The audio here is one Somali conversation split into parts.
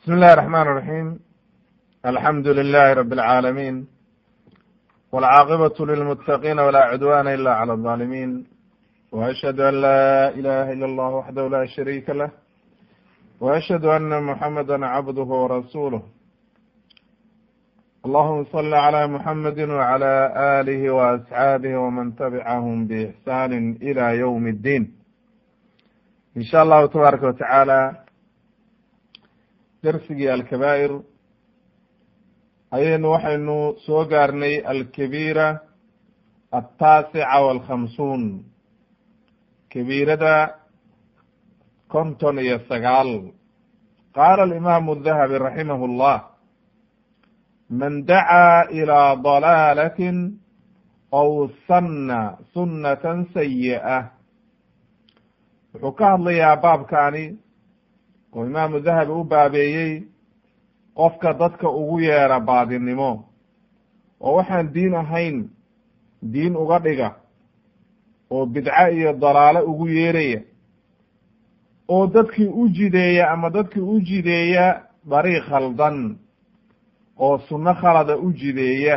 بسم الله الرحمن الرحيم الحمد لله رب العالمين والعاقبة للمتقين ولا عدوان إلا على الظالمين وأشهد أن لا إله إلا الله وحده لا شريك له وأشهد أن محمدا عبده ورسوله اللهم صل على محمد وعلى آله وأصحابه ومن تبعهم بإحسان إلى يوم الدين إن شاء الله تبارك وتعالى dersigii alkabaa'ir ayaynu waxaynu soo gaarnay alkabiira altaasica walkhamsuun kabiirada konton iyo sagaal qaala alimaamu dahabi raximahu llah man dacaa ilaa dalaalatin aw sanna sunnatan sayi'a wuxuu ka hadlayaa baabkaani oo imaamu dahabi u baabeeyey qofka dadka ugu yeera baadinimo oo waxaan diin ahayn diin uga dhiga oo bidco iyo dalaalo ugu yeeraya oo dadkii u jideeya ama dadkii u jideeya dariiq khaldan oo sunno khalada u jideeya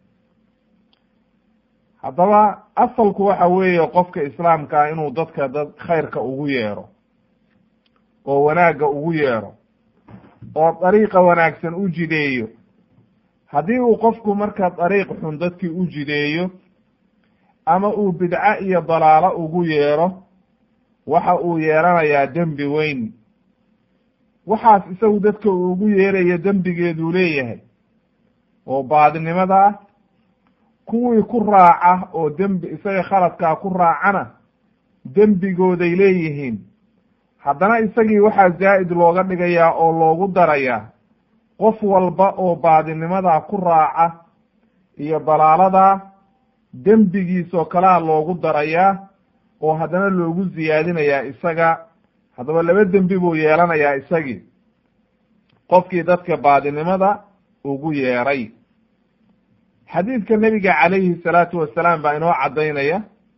haddaba asalku waxa weeye qofka islaamkaa inuu dadka dad khayrka ugu yeero oo wanaagga ugu yeero oo dariiqa wanaagsan u jideeyo haddii uu qofku marka dariiq xun dadkii u jideeyo ama uu bidco iyo dalaalo ugu yeero waxa uu yeelanayaa dembi weyn waxaas isagu dadka uu ugu yeerayo dembigeeduu leeyahay oo baadinimada ah kuwii ku raaca oo dembi isaga khaladkaa ku raacana dembigooday leeyihiin haddana isagii waxaa zaa'id looga dhigayaa oo loogu darayaa qof walba oo baadinimadaa ku raaca iyo dalaaladaa dembigiisoo kalea loogu darayaa oo haddana loogu siyaadinayaa isaga haddaba laba dembi buu yeelanayaa isagii qofkii dadka baadinimada ugu yeeray xadiidka nebiga calayhi salaatu wasalaam baa inoo caddaynaya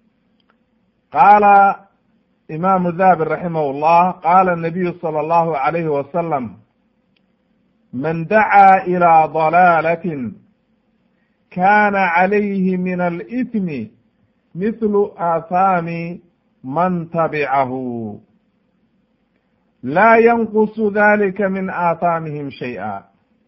qaala imaamu dahabi raximah llah qaala anabiyu sala allahu alayhi wasalam man dacaa ilaa dalaalatin kana calayhi min alithmi mithlu aathaami man tabicahu laa yanqusu dalika min aathaamihim shay-a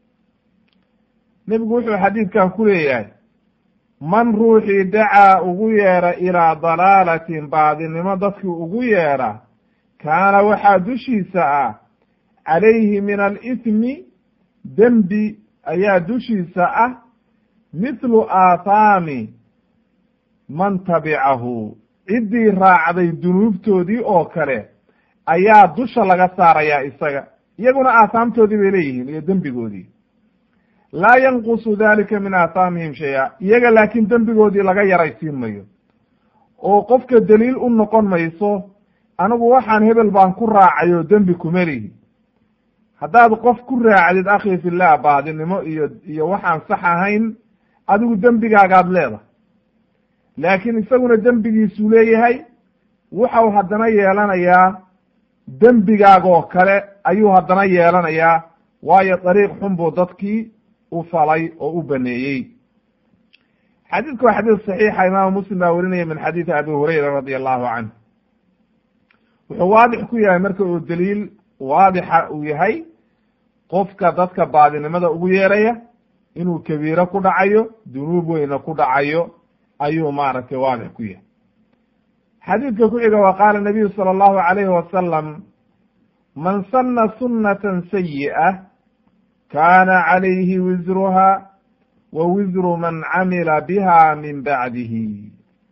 nebigu wuxuu xadiidkan ku leeyahay man ruuxii dacaa ugu yeera ilaa dalaalatin baadinimo dadkii ugu yeera kaana waxaa dushiisa ah calayhi min alithmi dembi ayaa dushiisa ah mithlu aathaami man tabicahu ciddii raacday dunuubtoodii oo kale ayaa dusha laga saarayaa isaga iyaguna aathaamtoodii bay leeyihiin iyo dembigoodii laa yanqusu dalika min aathaamihim shay-a iyaga laakiin dembigoodii laga yaraysiin mayo oo qofka daliil u noqon mayso anigu waxaan hebel baan ku raacay oo dembi kuma lihi haddaad qof ku raacdid akhi fillah baadinimo iyo iyo waxaan sax ahayn adigu dembigaagaad leedahay laakiin isaguna dembigiisuu leeyahay wuxau haddana yeelanayaa dembigaagoo kale ayuu haddana yeelanayaa waayo dariiq xun buu dadkii u falay oo u baneeyey xadiidku waa xadiis saxiixa imaamu muslim baa werinaya min xadiidi abi hurayra radi allahu canh wuxuu waadix ku yahay marka uu daliil waadixa uu yahay qofka dadka baadinimada ugu yeeraya inuu kabiiro ku dhacayo dunuub weyna ku dhacayo ayuu maaragtay waadix ku yahay xadiidka ku xiga wa qaala nabiyu sala allahu alayhi wasalam man sanna sunnatan sayi'a kaana calayhi wisruha wa wisru man camila biha min bacdihi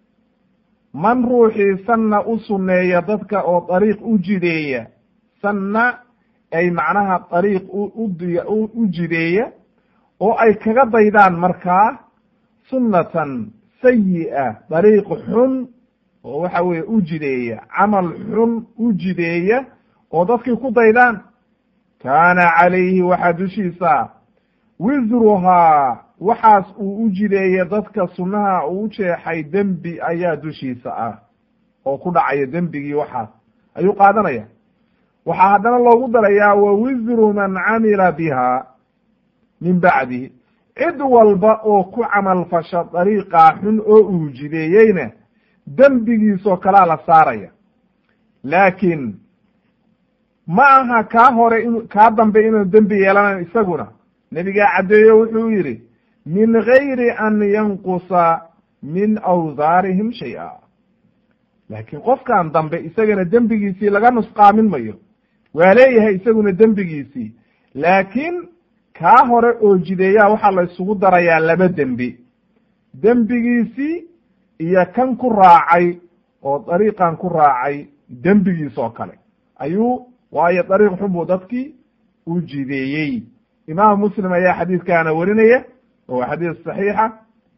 man ruuxii sanna u sunneeya dadka oo dariiq u jideeya sanna ay macnaha dariiq u jideeya oo ay kaga daydaan markaa sunnatan sayi'a dariiq xun oo waxa weeye u jideeya camal xun u jideeya oo dadkii ku daydaan kaana calayhi waxaa dushiisa wisruhaa waxaas uu u jideeye dadka sunnaha uu u jeexay dembi ayaa dushiisa ah oo ku dhacaya dembigii waxaas ayuu qaadanaya waxaa haddana loogu darayaa wa wisru man camila biha min bacdihi cid walba oo ku camal fasha dariiqaa xun oo uu jideeyeyna dembigiisoo kalaa la saaraya laakiin ma aha kaa hore in kaa dambe inuu dembi yeelanayo isaguna nebigaa caddeeyo wuxuu yidhi min gayri an yanqusa min awsaarihim shay-a laakiin qofkan dambe isagana dembigiisii laga nusqaamin mayo waa leeyahay isaguna dembigiisii laakiin kaa hore oo jideeyaa waxaa la isugu darayaa laba dembi dembigiisii iyo kan ku raacay oo dariiqan ku raacay dembigiis oo kale ayuu waayo dariiq xun buu dadkii u jideeyey imaamu muslim ayaa xadiidkaana warinaya oo waa xadiis saxiixa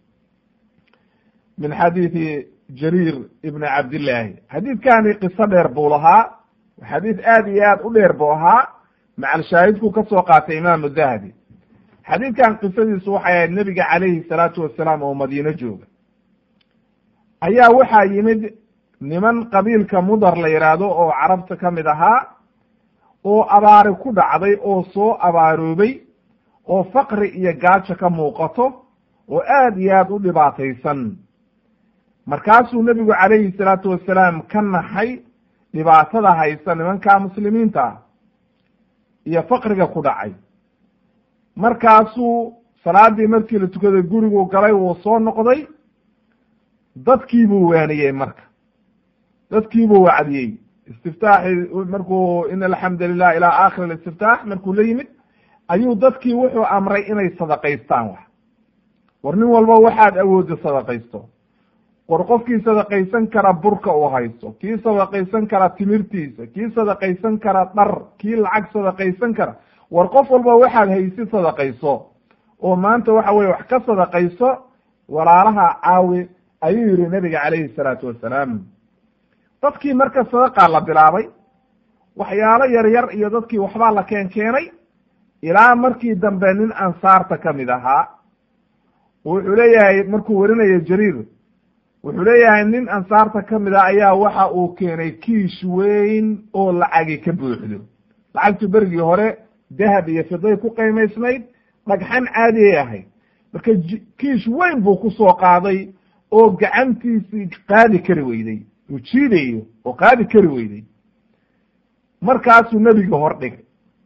min xadiidi jariir ibni cabdillaahi xadiidkani qiso dheer buu lahaa xadiis aad iyo aad u dheer buu ahaa macal shaahidku ka soo qaatay imaamu dahabi xadiidkan qisadiisu waxay ahayd nebiga calayhi salaatu wasalaam oo madiino jooga ayaa waxaa yimid niman qabiilka mudar la yidhaahdo oo carabta ka mid ahaa oo abaari ku dhacday oo soo abaaroobay oo faqri iyo gaajo ka muuqato oo aad iyo aad u dhibaataysan markaasuu nebigu calayhi salaatu wasalaam ka naxay dhibaatada haysa nimanka muslimiinta ah iyo faqriga ku dhacay markaasuu salaadii markii la tukaday guriguu galay wuu soo noqday dadkiibuu waaniyey marka dadkiibuu wacdiyey istiftaaxi markuu in alxamdu lilah ilaa aakhir alistiftaax markuu la yimid ayuu dadkii wuxuu amray inay sadaqaystaan wax war nin walba waxaad awoodda sadaqaysto war qofkii sadaqaysan kara burka uu haysto kii sadaqaysan kara timirtiisa kii sadaqaysan kara dhar kii lacag sadaqaysan kara war qof walba waxaad haysi sadaqayso oo maanta waxa weye wax ka sadaqayso walaalaha caawi ayuu yihi nabiga calayhi salaatu wasalaam dadkii marka sadaqaa la bilaabay waxyaalo yar yar iyo dadkii waxbaa la keen keenay ilaa markii dambe nin ansaarta ka mid ahaa wuxuu leeyahay markuu warinayo jariir wuxuu leeyahay nin ansaarta ka mid ah ayaa waxa uu keenay kiish weyn oo lacagi ka buuxdo lacagtu berigii hore dahab iyo fiday ku qiimaysnayd dhagxan caadiyay ahayd marka kiish weyn buu ku soo qaaday oo gacantiisii qaadi kari weyday uu jiidayo oo qaadi kari weyday markaasuu nebiga hor dhigay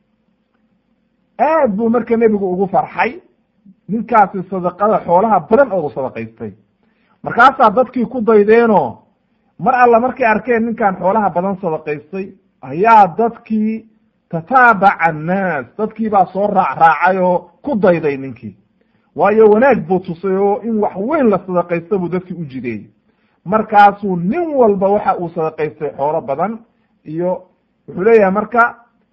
aad buu marka nebigu ugu farxay ninkaasi sadaqada xoolaha badan oogu sadaqaystay markaasaa dadkii ku daydeenoo mar alla markay arkeen ninkan xoolaha badan sadaqaystay ayaa dadkii tataabaca annaas dadkii baa soo raac raacay oo ku dayday ninkii waayo wanaag buu tusay oo in wax weyn la sadaqaysta buu dadkii u jideeyey markaasuu nin walba waxa uu sadaqaystay xoolo badan iyo wuxuu leeyahay marka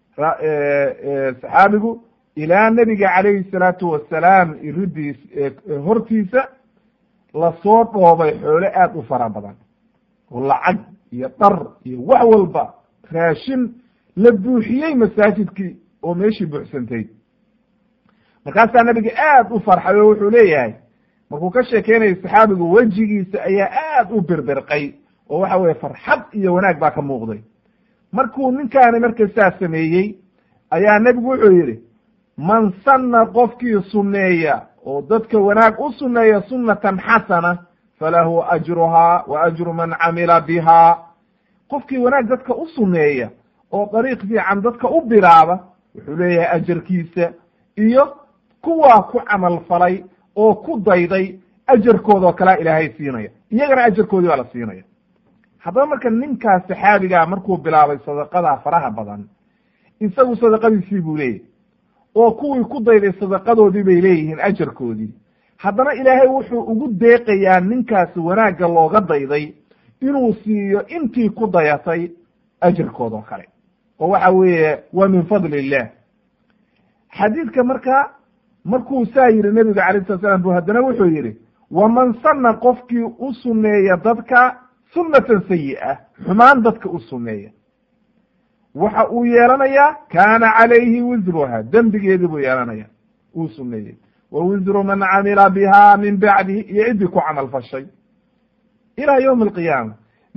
saxaabigu ilaa nebiga calayhi salaatu wasalaam iridiis hortiisa lasoo dhoobay xoolo aad u fara badan oo lacag iyo dhar iyo wax walba raashin la buuxiyey masaajidkii oo meeshii buuxsantay markaasaa nabiga aad u farxay oo wuxuu leeyahay markuu ka sheekeynayo saxaabigu wejigiisa ayaa aad u birbirqay oo waxa weye farxad iyo wanaag baa ka muuqday markuu ninkaani marka saa sameeyey ayaa nebigu wuxuu yidhi man sanna qofkii sunneeya oo dadka wanaag u sunneeya sunnatan xasana falahu ajruhaa wa ajru man camila bihaa qofkii wanaag dadka u sunneeya oo dariiq fiican dadka u bilaaba wuxuu leeyahay ajarkiisa iyo kuwaa ku camal falay oo ku dayday ajarkoodao kalea ilaahay siinaya iyagana ajarkoodii baa la siinaya haddaba marka ninkaas saxaabigaa markuu bilaabay sadaqada faraha badan isagu sadaqadiisii buu leeyahy oo kuwii ku dayday sadaqadoodii bay leeyihiin ajarkoodii haddana ilaahay wuxuu ugu deeqayaa ninkaasi wanaagga looga dayday inuu siiyo intii ku dayatay ajarkood oo kale oo waxa weeye waa min fadli illah xadiidka marka markuu saa yihi nebiga alayh sala slam bu haddana wuxuu yihi waman sanna qofkii u sunneeya dadka sunnatan sayi'a xumaan dadka u sunneeya waxa uu yeelanayaa kaana calayhi wisruha dembigeedii buu yeelanaya uu suneeyey wa wisru man camila biha min bacdihi iyo ciddii ku camal fashay ilaa ywmi alqiyaama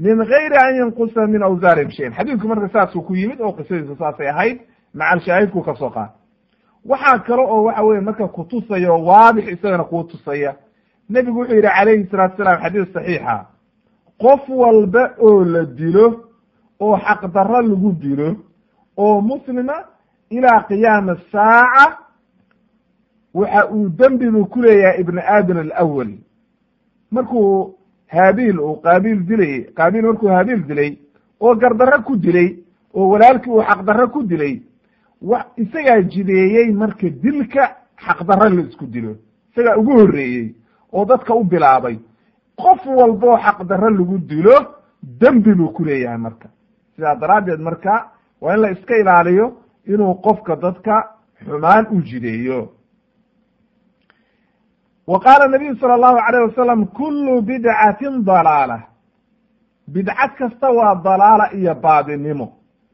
min gayri an yanqusa min awsaarihim shayan xadiidku marka saasuu ku yimid oo qisadiisu saasay ahayd macal shaahidku ka soo qaad waxaa kale oo waxa weye marka kutusaya oo waadix isagana kuu tusaya nebigu wuxuu yidhi calayhi salaatu salaam xadiis saxiixa qof walba oo la dilo oo xaqdarro lagu dilo oo muslima ilaa qiyaami saaca waxa uu dembibu ku leeyahay ibnu aadam alawal markuu haabiil uu qaabiil dilay qaabiil markuu haabiil dilay oo gardarro ku dilay oo walaalkii uu xaqdarro ku dilay wa isagaa jideeyey marka dilka xaqdarro la isku dilo isagaa ugu horreeyey oo dadka u bilaabay qof walboo xaqdarro lagu dilo dembi buu ku leeyahay marka sidaa daraaddeed marka waa in la iska ilaaliyo inuu qofka dadka xumaan u jideeyo wa qaala nabiyu sala allahu alayh wasalam kullu bidcatin dalaala bidcad kasta waa dalaala iyo baadinimo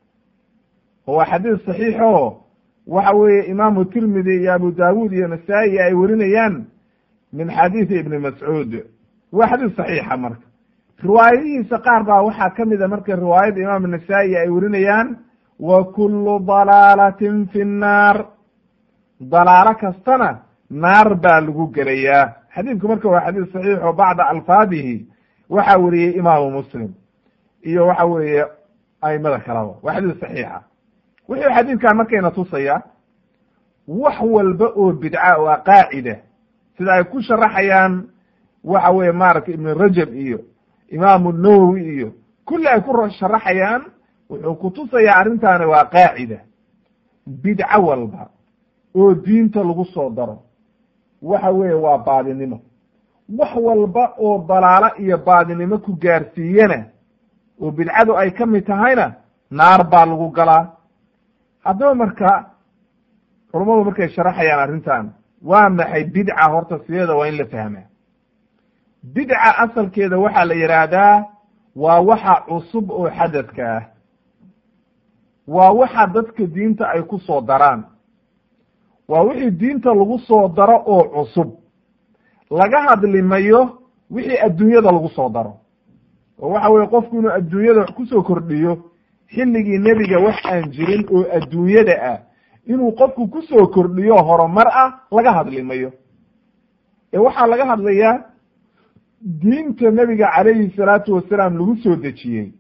oo waa xadiis saxiixo waxa weeye imaamu tirmidi iyo abu daawuud iyo nasaa-i ay werinayaan min xadiidi ibni mascuud waa xadiis saxiixa marka riwaayadihiisa qaar baa waxaa ka mida marka riwaayadda imaam nasaa-i ay werinayaan wa kullu dalaalatin fi nnaar dalaalo kastana naar baa lagu gelayaa xadiidku marka waa xadiis saxiix oo bacda alfaadihi waxaa weriyey imaamu muslim iyo waxa weeye aimada kalaba waa xadiis saxiixa wuxuu xadiidkan markayna tusaya wax walba oo bidca oo a qaacida sida ay ku sharaxayaan waxa weye maaragtay ibn rajab iyo imaamu nawowi iyo kulli ay ku sharaxayaan wuxuu kutusayaa arrintaani waa qaacida bidco walba oo diinta lagu soo daro waxa weeye waa baadinimo wax walba oo dalaalo iyo baadinimo ku gaarsiiyana oo bidcadu ay ka mid tahayna naar baa lagu galaa haddaba marka culummadu markay sharaxayaan arrintan waa maxay bidca horta sideeda waa in la fahmaa bidca asalkeeda waxaa la yidhaahdaa waa waxa cusub oo xadadka ah waa waxa dadka diinta ay ku soo daraan waa wixii diinta lagu soo daro oo cusub laga hadlimayo wixii adduunyada lagu soo daro oo waxa weye qofku inuu adduunyada wax kusoo kordhiyo xilligii nebiga wax aan jirin oo adduunyada ah inuu qofku kusoo kordhiyo horumar ah laga hadlimayo ee waxaa laga hadlayaa diinta nebiga calayhi salaatu wasalaam lagu soo dejiyey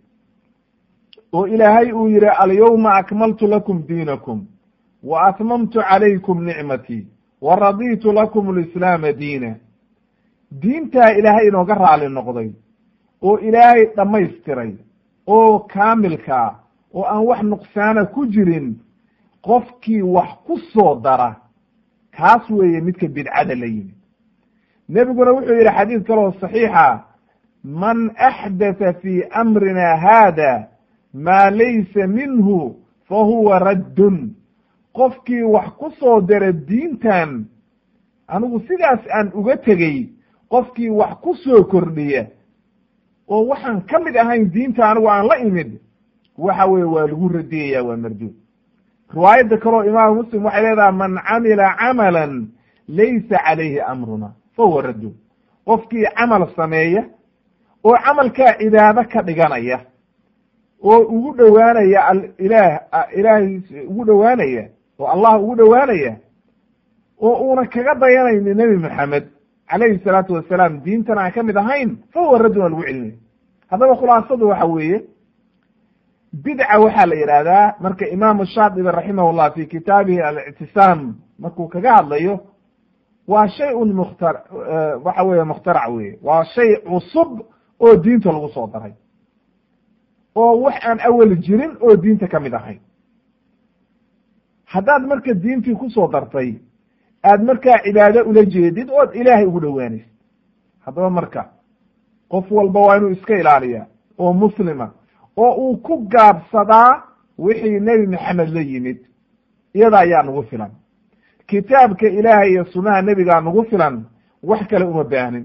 oo ilaahay uu yihi alyawma akmaltu lakum diinakum wa atmamtu calaykum nicmatii wa raditu lakum alislaama diina diintaa ilaahay inooga raali noqday oo ilaahay dhammaystiray oo kaamilkaa oo aan wax nuqsaana ku jirin qofkii wax ku soo dara kaas weeye midka bidcada la yimid nebiguna wuxuu yidhi xadiid kaloo saxiixa man axdatha fii amrina haada maa laysa minhu fa huwa raddun qofkii wax ku soo dara diintan anigu sidaas aan uga tegey qofkii wax ku soo kordhiya oo waxaan ka mid ahayn diinta anigu aan la imid waxa weye waa lagu radiyaya waa marduud riwaayadda kaleo imaamu muslim waxay leedahay man camila camalan laysa calayhi amruna fa huwa radduud qofkii camal sameeya oo camalkaa cibaado ka dhiganaya oo ugu dhowaanaya alilaah ilaahay ugu dhowaanaya oo allah ugu dhowaanaya oo uuna kaga dayanayni nebi maxamed calayhi salaatu wasalaam diintan aan ka mid ahayn fa huwa raddun waa lagu celinaya haddaba khulaasadu waxa weeye bidca waxaa la yidhaahdaa marka imaamu shaatibi raximahullah fi kitaabihi alictisaam markuu kaga hadlayo waa shay un mukhtar waxa weeye mukhtarac weye waa shay cusub oo diinta lagu soo daray oo wax aan awal jirin oo diinta ka mid ahayn haddaad marka diintii kusoo dartay aad markaa cibaado ula jeedid ood ilaahay ugu dhowaanaysid haddaba marka qof walba waa inuu iska ilaaliyaa oo muslima oo uu ku gaabsadaa wixii nebi maxamed la yimid iyada ayaa nagu filan kitaabka ilaahay iyo sunnaha nebigaa nagu filan wax kale uma baahnin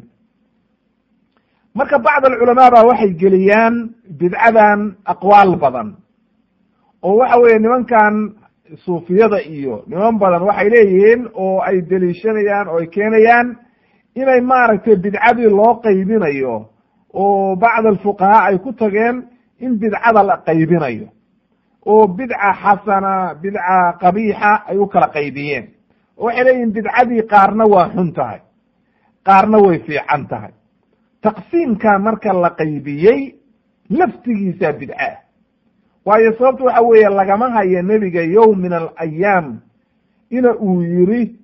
marka bacd alculamaa baa waxay geliyaan bidcadan aqwaal badan oo waxa weeye nimankan suufiyada iyo niman badan waxay leeyihiin oo ay deliishanayaan oo ay keenayaan inay maaragtay bidcadii loo qaybinayo oo bacd alfuqahaa ay ku tageen in bidcada la qaybinayo oo bidca xasana bidca qabiixa ay u kala qaybiyeen oo waxay leeyihin bidcadii qaarna waa xun tahay qaarna way fiican tahay taqsiimka marka la qaybiyey laftigiisaa bidca ah waayo sababta waxa weeye lagama hayo nebiga yowm min alayaam ina uu yiri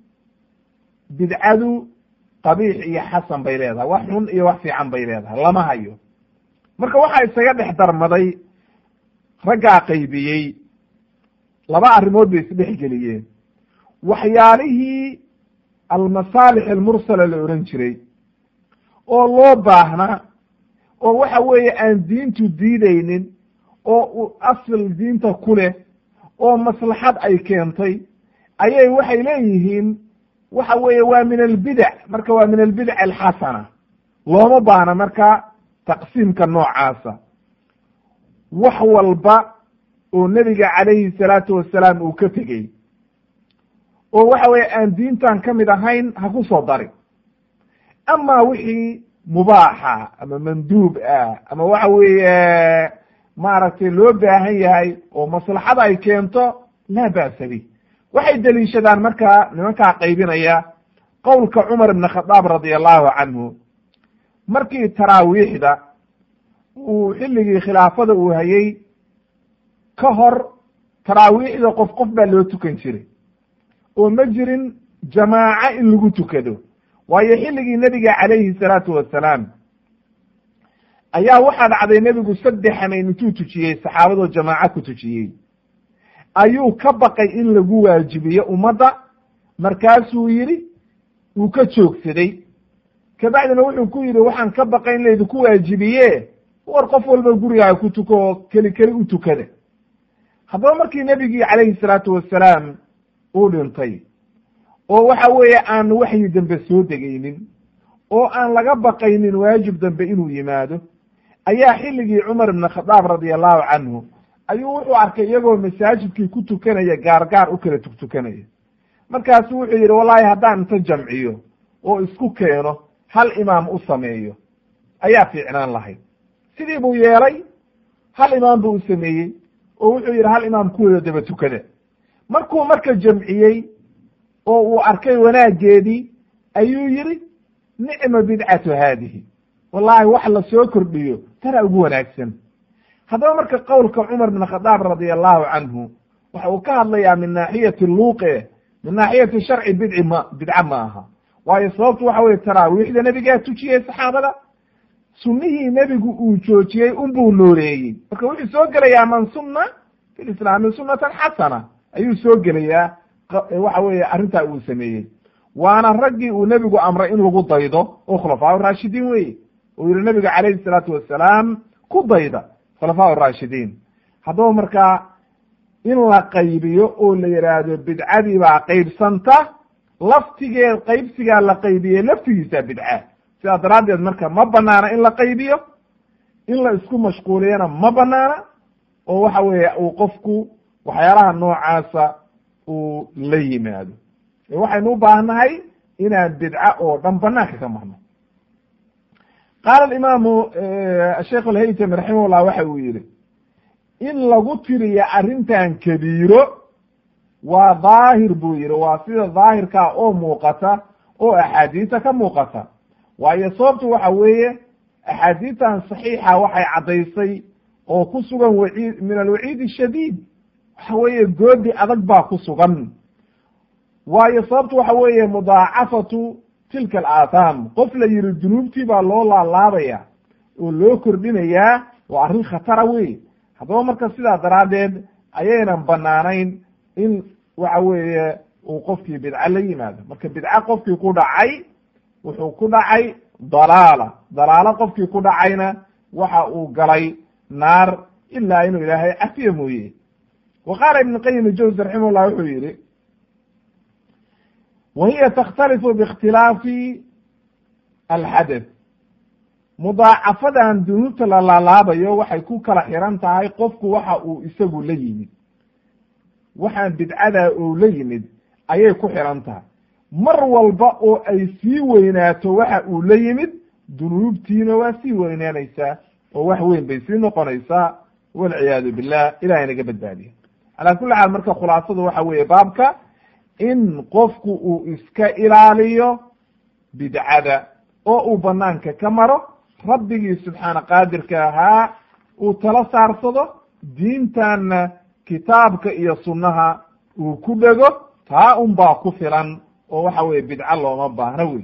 bidcadu qabiix iyo xasan bay leedahay wax xun iyo wax fiican bay leedahay lama hayo marka waxaa isaga dhex darmaday raggaa qaybiyey laba arrimood bay isdhexgeliyeen waxyaalihii almasaalix almursala la odhan jiray oo loo baahna oo waxa weeye aan diintu diideynin oo asal diinta ku leh oo maslaxad ay keentay ayay waxay leeyihiin waxa weeye waa min albidac marka waa min albidac alxasana looma baahna marka taqsiimka noocaasa wax walba oo nebiga calayhi salaatu wasalaam uu ka tegey oo waxa weeye aan diintan ka mid ahayn ha ku soo darin ama wixii mubaaxa ama manduub ah ama waxa weeye maaragtay loo baahan yahay oo maslaxada ay keento laa ba'sa bih waxay deliishadaan markaa nimankaa qaybinaya qowlka cumar ibn khadaab radia allahu canhu markii taraawiixda uu xilligii khilaafada uu hayey ka hor taraawiixda qof qof baa loo tukan jiray oo ma jirin jamaaco in lagu tukado waayo xilligii nebiga calayhi salaatu wasalaam ayaa waxaa dhacday nebigu saddex hameyn intuu tujiyey saxaabadoo jamaaco ku tujiyey ayuu ka baqay in lagu waajibiyo ummadda markaasuu yidhi uu ka joogsaday kabacdina wuxuu ku yidhi waxaan ka baqay in laydinku waajibiye war qof walba gurigaaga ku tuko oo keli keli u tukada haddaba markii nebigii calayhi salaatu wasalaam uu dhintay oo waxa weeye aan waxyi dambe soo degaynin oo aan laga baqaynin waajib dambe inuu yimaado ayaa xilligii cumar ibn khadaab radia allahu canhu ayuu wuxuu arkay iyagoo masaajidkii ku tukanaya gaar gaar u kala tugtukanaya markaasu wuxuu yidhi wallahi haddaan inta jamciyo oo isku keeno hal imaam u sameeyo ayaa fiicnaan lahayd sidii buu yeelay hal imaam buu u sameeyey oo wuxuu yidhi hal imaam kuwada daba tukada markuu marka jamciyey oo uu arkay wanaaggeedii ayuu yidhi nicma bidcatu haadihi wallahi wax la soo kordhiyo tana ugu wanaagsan haddaba marka qowlka cumar bin khadaab radia allahu canhu waxa uu ka hadlayaa min naaxiyati luuqe min naaxiyati sharci bidci ma bidca ma aha waayo sababtu waxa weye taraawiixda nebigaa tujiyey saxaabada sunnihii nebigu uu joojiyey unbuu nooleeyey marka wuxuu soo gelayaa man sunna fi lislaami sunnatan xasana ayuu soo gelayaa waxa weeye arrintaa uu sameeyey waana raggii uu nebigu amray in lagu daydo oo khulafaa raashidiin weye uu yihi nebiga calayhi salaatu wasalaam ku dayda khulafaa raashidiin haddaba markaa in la qaybiyo oo la yidhaahdo bidcadii baa qaybsanta laftigeed qaybsigaa la qaybiyey laftigiisaa bidca sidaa daraaddeed marka ma banaana in la qaybiyo in la isku mashquuliyana ma banaana oo waxa weeye uu qofku waxyaalaha noocaasa uu la yimaado waxaynu u baahnahay inaan bidca oo dhan banaanka ka marno qaala alimaamu sheikh alhaytami raximahullah waxa uu yihi in lagu tiriyo arrintan kabiiro waa daahir buu yihi waa sida daahirkaa oo muuqata oo axaadiista ka muuqata waayo sababtu waxa weeye axaadiistan saxiixa waxay caddaysay oo ku sugan waciid min alwaciid shadiid waxa weeye goodi adag baa ku sugan waayo sababtu waxa weeye mudaacafatu tilka alaahaam qof la yihi dunuubtii baa loo laalaabaya oo loo kordhinayaa waa arrin khatara wey haddaba marka sidaa daraaddeed ayaynan banaanayn in waxa weeye uu qofkii bidco la yimaado marka bidco qofkii ku dhacay wuxuu ku dhacay dalaala dalaalo qofkii ku dhacayna waxa uu galay naar ilaa inuu ilaahay cafiye mooye wa qaala ibn qayim ijawsi raximahullah wuxuu yihi wa hiya takhtalifu biikhtilaafi alxadeth mudaacafadan dunuubta la laalaabayo waxay ku kala xiran tahay qofku waxa uu isagu la yimid waxaan bidcadaa oo la yimid ayay ku xiran tahay mar walba oo ay sii weynaato waxa uu la yimid dunuubtiina waa sii weynaanaysaa oo wax weyn bay sii noqonaysaa walciyaadu billah ilahay naga badbaadiya calaa kulli xaal marka khulaasadu waxa weeye baabka in qofku uu iska ilaaliyo bidcada oo uu banaanka ka maro rabbigii subxaana qaadirka ahaa uu tala saarsado diintanna kitaabka iyo sunnaha uu ku dhego taa un baa ku filan oo waxa weye bidco looma baahno wey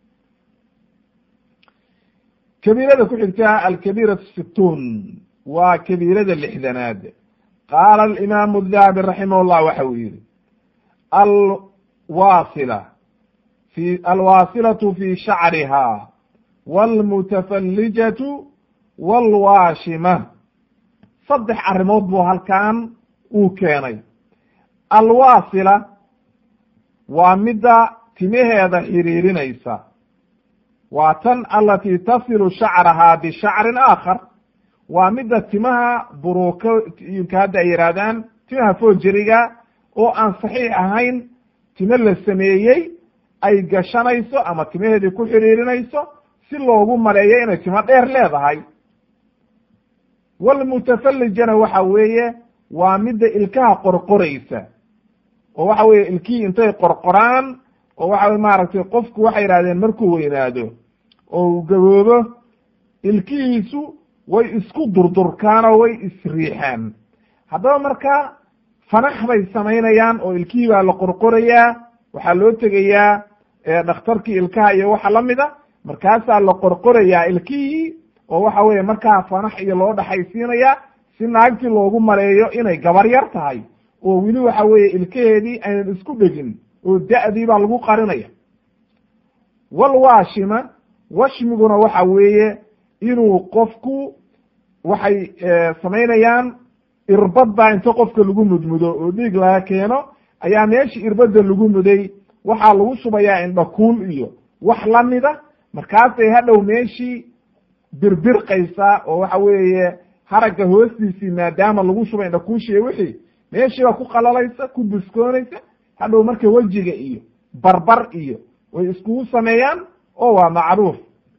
kabiirada ku xigta alkabiiratu situun waa kabiirada lixdanaad qaala alimaamu dahabi raximah llah waxa uu yihi alwaasila fi alwaasilatu fi shacriha wاlmutafallijatu wاlwaashima saddex arrimood buu halkan uu keenay alwaasila waa midda timaheeda xiriirinaysa waa tan alati tasilu shacraha bishacrin aakhar waa midda timaha buruukooyinka hadda ay yihaahdaan timaha foojeriga oo aan saxiix ahayn timo la sameeyey ay gashanayso ama timaheedii ku xiriirinayso si loogu maleeyo inay timo dheer leedahay walmutafallijana waxa weeye waa midda ilkaha qorqoraysa oo waxa weeye ilkihii intay qorqoraan oo waxa weye maaragtay qofku waxay yidhahdeen markuu weynaado oo uu gaboobo ilkihiisu way isku durdurkaan oo way isriixaan haddaba marka fanax bay samaynayaan oo ilkihii baa la qorqorayaa waxaa loo tegayaa dhakhtarkii ilkaha iyo waxa lamida markaasaa la qorqorayaa ilkihii oo waxa weeye markaa fanax iyo loo dhaxaysiinaya si naagtii loogu maleeyo inay gabar yar tahay oo weli waxa weeye ilkaheedii aynan isku dhegin oo da-dii baa lagu qarinaya walwaashima washmiguna waxa weeye inuu qofku waxay samaynayaan irbad baa inta qofka lagu mudmudo oo dhiig laga keeno ayaa meesha irbadda lagu muday waxaa lagu shubayaa indhakuul iyo wax lamida markaasay hadhow meeshii birbirqaysaa oo waxa weeye haragga hoostiisii maadaama lagu shubay indhakuushi iyo wixii meeshii baa ku qalalaysa ku buskoonaysa hadhow marka wejiga iyo barbar iyo way iskugu sameeyaan oo waa macruuf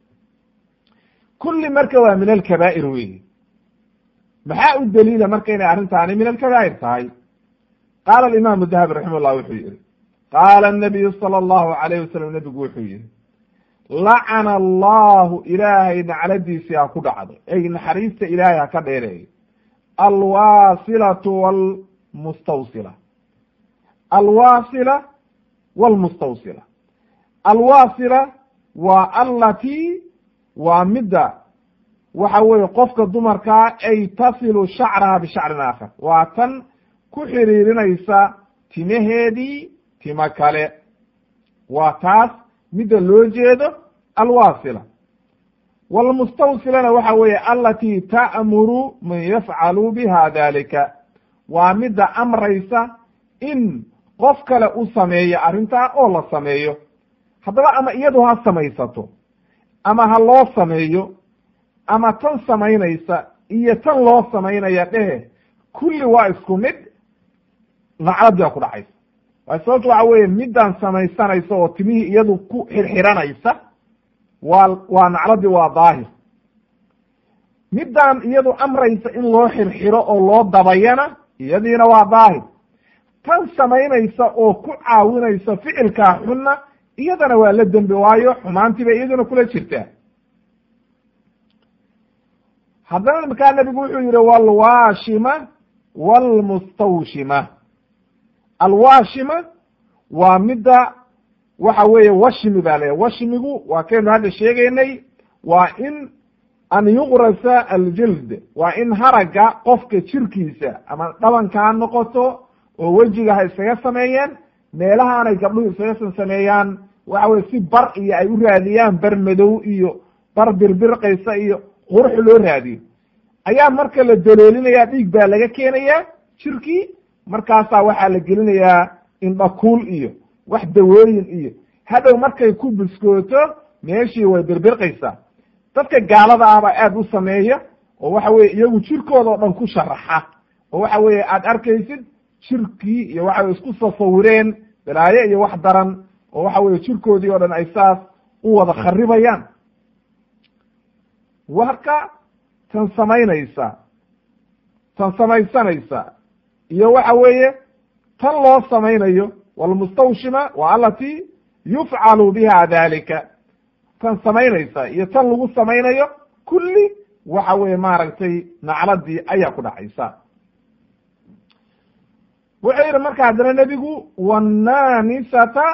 kulli marka waa min alkabaa'ir weyi maxaa u daliila marka inay arrintaani min alkabaa'ir tahay qaala alimaamu dahabi raximah llah wuxuu yihi qaala anabiyu sala allahu alayh wasalam nebigu wuxuu yihi lacana allahu ilaahay nacladiisii ha ku dhacdo ey naxariista ilaahay ha ka dheereeyo alwaasilatu walmustawsila alwaasila walmustawsila alwaasila waa allatii waa midda waxa weeye qofka dumarkaa ay tasilu shacraha bishacrin aakhar waa tan ku xiriirinaysa timaheedii timo kale waa taas midda loo jeedo alwaasila walmustawsilana waxa weeye alatii ta'muru man yafcalu biha dalika waa midda amraysa in qof kale u sameeyo arrintaa oo la sameeyo haddaba ama iyadu ha samaysato ama ha loo sameeyo ama tan samaynaysa iyo tan loo samaynaya dhehe kulli waa isku mid nacladii baa ku dhacaysa waa sababto waxa weeye middan samaysanaysa oo timihii iyadu ku xirxiranaysa waa waa nacladii waa daahir middan iyadu amraysa in loo xirxiro oo loo dabayana iyadiina waa daahir tan samaynaysa oo ku caawinaysa ficilkaa xunna iyadana waa la dembi waayo xumaantii bay iyaduna kula jirtaa haddana markaa nebigu wuxuu yihi walwaashima walmustawshima alwaashima waa midda waxa weeye washmi baa leeyahy washmigu waa kaynu hadda sheegaynay waa in an yuqrasa aljild waa in haragga qofka jirkiisa ama dhabanka ha noqoto oo wejiga ha iskaga sameeyeen meelahaanay gabdhuhu iskaga sameeyaan waxa weye si bar iyo ay u raadiyaan bar madow iyo bar birbirqaysa iyo qurux loo raadiyo ayaa marka la daloolinayaa dhiig baa laga keenayaa jirkii markaasaa waxaa la gelinayaa indhakuul iyo wax dawooyin iyo hadhow markay ku buskooto meeshii way birbirqaysaa dadka gaalada ah baa aad u sameeya oo waxa weye iyagu jirkooda oo dhan ku sharaxa oo waxa weeye aad arkaysid jirkii iyo waxa weye isku tasawireen balaayo iyo wax daran oo waxa weye jirkoodii oo dhan ay saas u wada kharibayaan warka tan samaynaysa tan samaysanaysa iyo waxa weeye tan loo samaynayo walmustawshima wa alati yufcalu biha dalika tan samaynaysa iyo tan lagu samaynayo kulli waxa weeye maaragtay nacladii ayaa ku dhacaysa wuxuu yidhi marka haddana nebigu wannamisata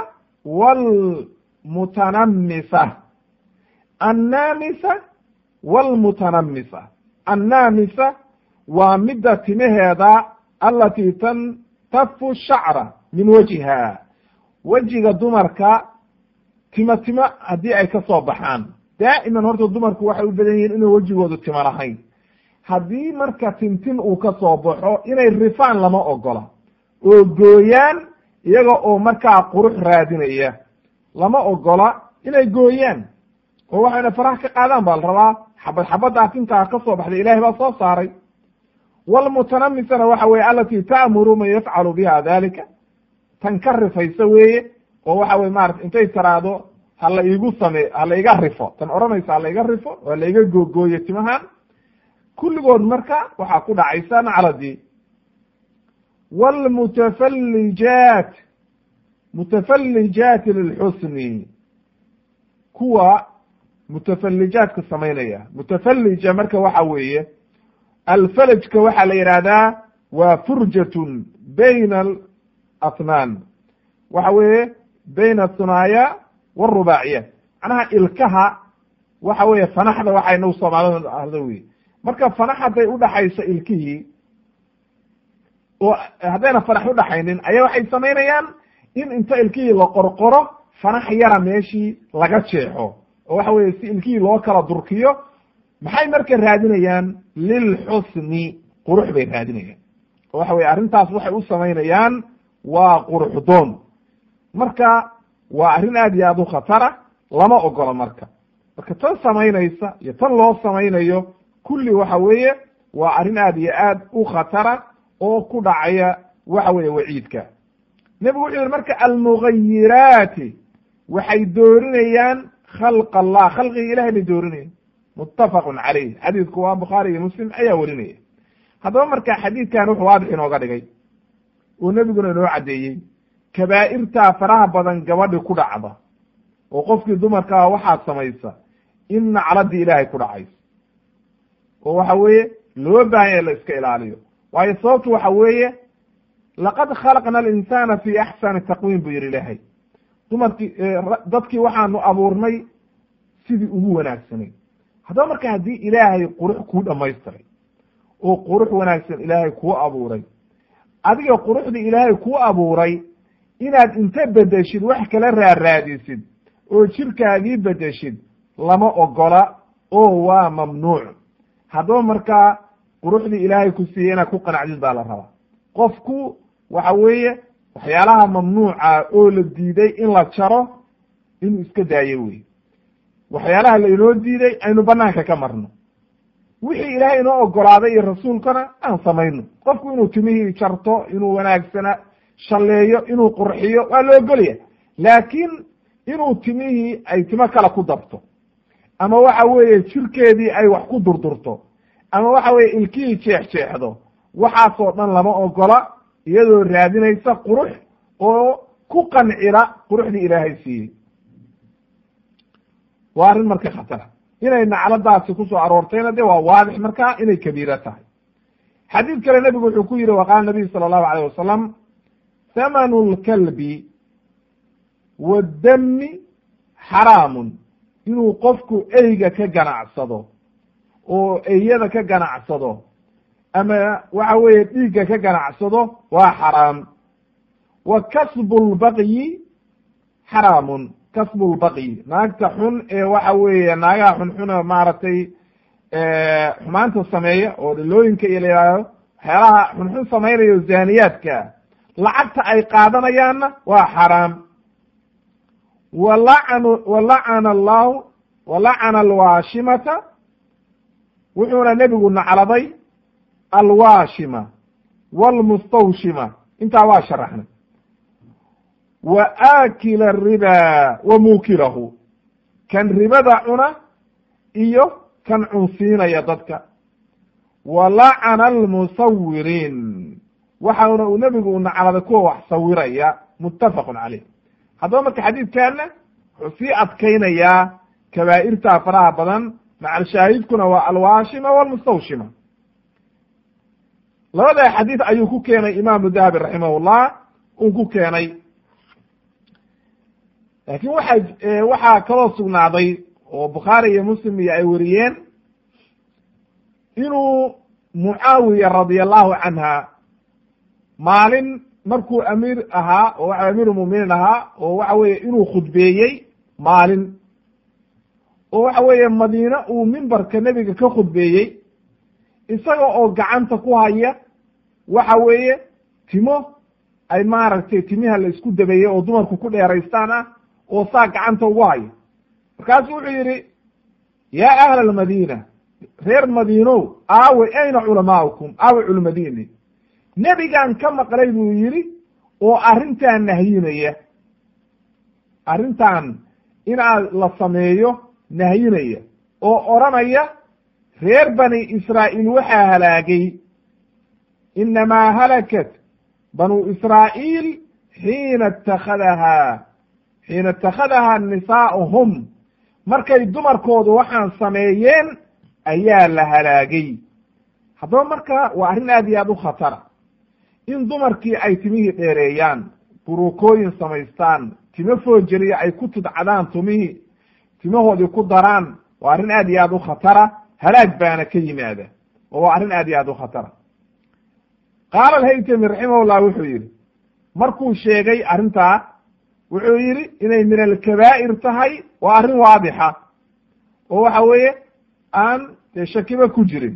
wlmutanamisa annamisa wlmutanamisa annamisa waa midda timaheeda alati tantafu shacra min wajhiha wejiga dumarka tima timo haddii ay ka soo baxaan daa'iman horta dumarku waxay u badan yihiin inuu wejigoodu timo lahayn haddii marka tintin uu ka soo baxo inay rifaan lama ogola oo gooyaan iyaga oo markaa qurux raadinaya lama ogola inay gooyaan oo waxayna faraha ka qaadaan baa la rabaa xabad xabaddaa tintaa ka soo baxday ilahay baa soo saaray walmutanamisana waxa weye alati ta'muru man yafcalu biha dalika tan ka rifaysa weeye oo waxa weye maarata intay taraado hala iigu same hala iga rifo tan odhanaysa hala iga rifo waa la iga googooyo timahan kulligood marka waxaa ku dhacaysa nacladii wlmutafallijaat mutafallijaati lilxusni kuwa mutafallijaadka samaynaya mutafallija marka waxa weeye alfalajka waxaa la yidhaahdaa waa furjatun bayna alathnaan waxa weeye bayna athunaaya wاrubaaciya macnaha ilkaha waxa weeye fanaxda waxay nagu soomaalida ahdo wey marka fanax hadday udhaxayso ilkihii oo haddayna fanax udhaxaynin ayaa waxay samaynayaan in inta ilkihii la qorqoro fanax yara meeshii laga jeexo oo waxa weye si ilkihii loo kala durkiyo maxay marka raadinayaan lilxusni qurux bay raadinayaan oo waxa weye arrintaas waxay u samaynayaan waa qurux doon marka waa arrin aad iyo aad u khatara lama ogola marka marka tan samaynaysa iyo tan loo samaynayo kulli waxa weeye waa arrin aad iyo aad u khatara oo ku dhacaya waxa weeye waciidka nebigu wuxuu yihi marka almugayiraati waxay doorinayaan khalq allah khalqiga ilahay bay doorinayaan muttafaqun caleyh xadiidku waa bukhaari iyo muslim ayaa werinaya haddaba marka xadiidkan wuxuu waadix inooga dhigay oo nebiguna inoo caddeeyey kabaa'irtaa faraha badan gabadhi ku dhacda oo qofkii dumarkaa waxaad samaysa in nacladii ilaahay ku dhacayso oo waxa weeye loo baahan ya la iska ilaaliyo waayo sababtu waxa weeye laqad khalaqna alinsana fi axsani taqwiim buu yihi ilaahay dumarkii dadkii waxaanu abuurnay sidii ugu wanaagsanay haddaba marka haddii ilaahay qurux kuu dhamaystiray oo qurux wanaagsan ilaahay kuu abuuray adiga quruxdii ilaahay kuu abuuray inaad inta bedeshid wax kala raaraadisid oo jirkaagii bedeshid lama ogola oo waa mamnuuc haddaba markaa quruxdii ilaahay ku siiyey inaad ku qanacdid baa la rabaa qofku waxa weeye waxyaalaha mamnuuca oo la diiday in la jaro inuu iska daayo wey waxyaalaha lainoo diiday aynu banaanka ka marno wixii ilaahay inoo ogolaaday iyo rasuulkana aan samayno qofku inuu timihii jarto inuu wanaagsana shalleeyo inuu qurxiyo waa la ogolya laakiin inuu timihii ay timo kale ku dabto ama waxa weeye jirkeedii ay wax ku durdurto ama waxa weye ilkihii jeexjeexdo waxaasoo dhan lama ogola iyadoo raadinaysa qurux oo ku qancila quruxdii ilaahay siiyey waa arrin marka khatara inay nacladaasi kusoo aroortayna de waa waadix markaa inay kabiira tahay xadiid kale nebigu wuxuu ku yihi waqaala nabiyu sala allahu alayh wasalam thamanu lkalbi waddami xaraamun inuu qofku eyga ka ganacsado oo eyada ka ganacsado ama waxa weeye dhiigga ka ganacsado waa xaraam wa kasbu lbaqyi xaraamun kasbu lbaqyi naagta xun ee waxa weeye naagaha xunxuna maaragtay xumaanta sameeya oo dhilooyinka iyo la yihahdo waxyaalaha xunxun samaynayo zaaniyaadka lacagta ay qaadanayaanna waa xaraam walacanu walacana allahu walacana alwaashimata wuxuuna nebigu nacladay alwaashima walmustawshima intaa waa sharaxnay wa aakila ariba wa muukilahu kan ribada cuna iyo kan cunsiinaya dadka wa lacana almusawiriin waxauna uu nebigu u nacladay kuwa wax sawiraya muttafaqun caleyh haddaba marka xadiidkanna wuxuu sii adkaynayaa kabaa'irta faraha badan macalshaahidkuna waa alwaashima walmustawshima labada xadiid ayuu ku keenay imaamu dahabi raximahullah uu ku keenay laakiin waxaa waxaa kaloo sugnaaday oo bukhaari iyo muslim iyo ay weriyeen inuu mucaawiya radia allahu canha maalin markuu amiir ahaa oo waxa amiir muminiin ahaa oo waxa weeye inuu khudbeeyey maalin oo waxa weeye madiine uu mimbarka nebiga ka khudbeeyey isaga oo gacanta ku haya waxa weeye timo ay maaragtay timiha la isku dabeeyey oo dumarku ku dheeraystaan ah oo saa gacanta ugu haya markaasu wuxuu yidhi yaa ahla almadiina reer madiinow aawe ayna culamaaukum aawe culimadiini nebigaan ka maqlay buu yidhi oo arrintan nahyinaya arrintan inaad la sameeyo nahyinaya oo odhanaya reer bani israa'iil waxaa halaagay inamaa halakat banuu israa'iil xiina ittakhadahaa xiina ittakhadahaa nisaa'uhum markay dumarkoodu waxaan sameeyeen ayaa la halaagay haddaba marka waa arrin aad iyo aad u khatara in dumarkii ay timihii dheereeyaan buruukooyin samaystaan timo foojeriya ay ku tudcadaan tumihii timahoodii ku daraan waa arrin aad iyo aad u khatara halaag baana ka yimaada oo waa arrin aad iyo aad u khatara qaala alhaytami raximahullah wuxuu yidhi markuu sheegay arrintaa wuxuu yidhi inay min alkabaa'ir tahay waa arrin waadixa oo waxa weeye aan dee shakiba ku jirin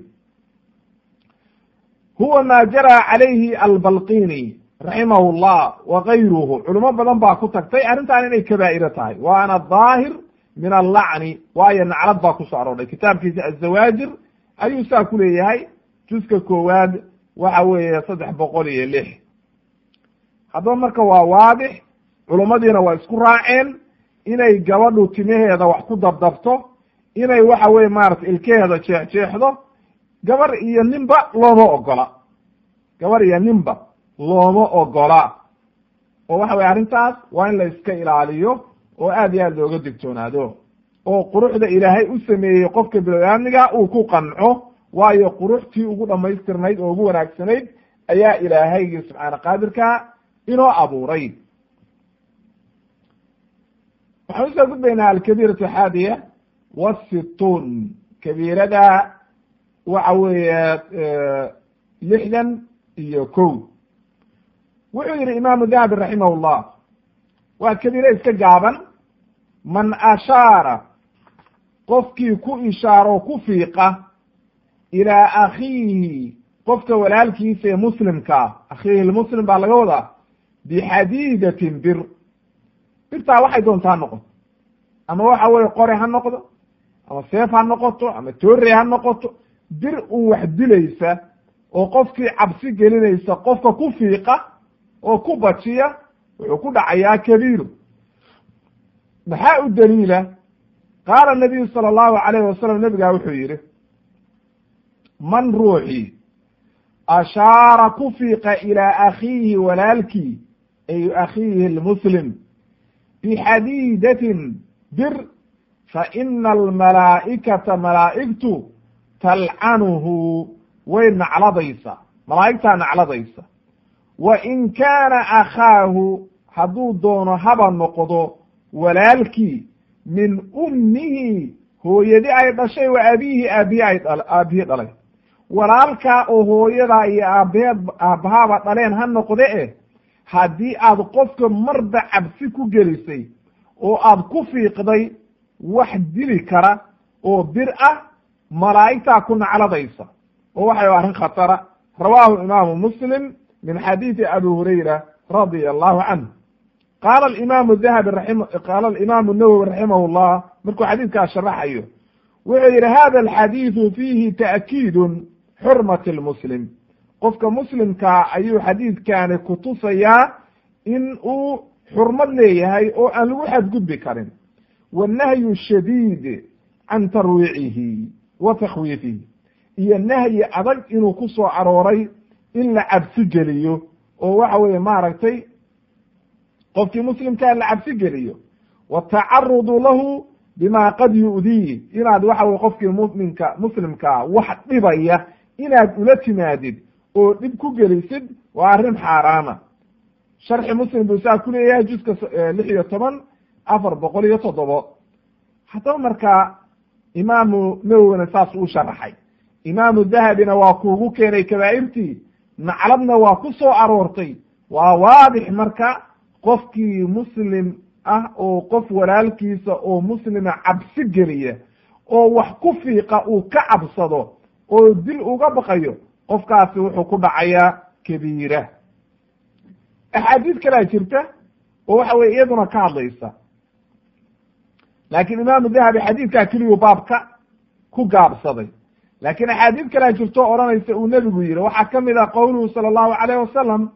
huwa ma jara calayhi albalqini raximahu llah wa gayruhu culimo badan baa ku tagtay arrintan inay kabaa'iro tahay waana daahir min allacni waayo naclad baa kusoo aroorhay kitaabkiisa azawaajir ayuu saa ku leeyahay juska koowaad waxa weeye saddex boqol iyo lix haddaba marka waa waadix culummadiina waa isku raaceen inay gabadhu timaheeda wax ku dabdabto inay waxa weye maarata ilkeheeda jeexjeexdo gabar iyo ninba looma ogola gabar iyo ninba looma ogola oo waxa weye arrintaas waa in la iska ilaaliyo oo aad iyo aad looga digtoonaado oo quruxda ilaahay u sameeyey qofka biloaadmiga uu ku qanco waayo quruxtii ugu dhamaystirnayd oo ugu wanaagsanayd ayaa ilaahaygi subxaana qaadirka inoo abuuray waxaan usoo gudbaynaa alkabiiratu xaadiya wasitun kabiirada waxa weeye lixdan iyo kow wuxuu yihi imaamu dahabi raximah llah waa kabiire iska gaaban man ashaara qofkii ku ishaaro ku fiiqa ilaa akhiihi qofka walaalkiisa ee muslimkaa akhiihi lmuslim baa laga wadaa bixadiidatin bir birtaa waxay doontaa noqoto ama waxa weye qore ha noqdo ama seef ha noqoto ama toorey ha noqoto bir un wax dilaysa oo qofkii cabsi gelinaysa qofka ku fiiqa oo ku bajiya wuxuu ku dhacayaa kabiiru maxaa u daliila qaala nabiyu sala allahu alayhi wasalam nebigaa wuxuu yidhi man ruuxii ashaara ku fiiqa ilaa akhiihi walaalkii ay akhiihi lmuslim bixadiidatin bir fa ina almalaa'ikata malaa'igtu talcanuhu way nacladaysa malaa'igtaa nacladaysa wa in kaana akhaahu hadduu doono haba noqdo walaalkii min ummihi hooyadi ay dhashay wa abiihi aabihi ay aabihii dhalay walaalkaa oo hooyadaa iyo aabaheed aabbahaaba dhaleen ha noqde eh haddii aad qofka marba cabsi ku gelisay oo aad ku fiiqday wax dili kara oo bir ah malaa'igtaa ku nacladaysa oo waxay arrin khatara rawaahu imaamu muslim min xadiidi abi hurayra radia allahu canhu qaala alimaamu dahabi raim qaala alimaamu nawowi raximah llah markuu xadiidkaas sharaxayo wuxuu yidhi hada alxadiidu fiihi ta'kiidun xurmati lmuslim qofka muslimkaa ayuu xadiidkani kutusayaa in uu xurmad leeyahay oo aan lagu xadgudbi karin wannahyu shadiid can tarwiicihi wa takhwiifihi iyo nahyi adag inuu ku soo arooray in la cabsi geliyo oo waxa weeye maaragtay qofkii muslimkaa la cabsi geliyo watacarudu lahu bima qad yu'diih inaad waxa weye qofkii muminka muslimkaa wax dhibaya inaad ula timaadid oo dhib ku gelisid waa arrin xaaraama sharxi muslim buu saa ku leeyahay juska lix iyo toban afar boqol iyo toddobo haddaba markaa imaamu nawowina saas uu sharaxay imaamu dahabina waa kuugu keenay kabaa'irtii nacladna waa ku soo aroortay waa waadix marka qofkii muslim ah oo qof walaalkiisa oo muslima cabsi geliya oo wax ku fiiqa uu ka cabsado oo dil uga baqayo qofkaasi wuxuu ku dhacayaa kabiira axaadiid kalaa jirta oo waxa weye iyaduna ka hadlaysa laakiin imaamu dahabi xadiidkaa keliyuu baabka ku gaabsaday laakiin axaadiid kalaa jirto odhanaysa uu nebigu yihi waxaa ka mid ah qowluhu sala allahu alayh wasalam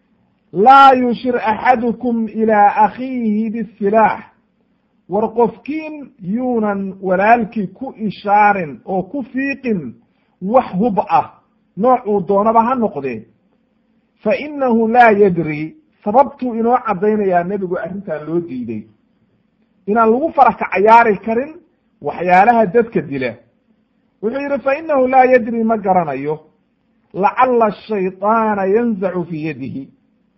laa yushir axadukum ilaa akhiihi bisilaax war qofkiin yuunan walaalkii ku ishaarin oo ku fiiqin wax hub ah nooc uu doonaba ha noqdee fa inahu laa yadri sababtuu inoo caddaynayaa nebigu arrintan loo diiday inaan lagu faraka cayaari karin waxyaalaha dadka dila wuxuu yidhi fa inahu laa yadri ma garanayo lacalla shayطaana yanzacu fii yadihi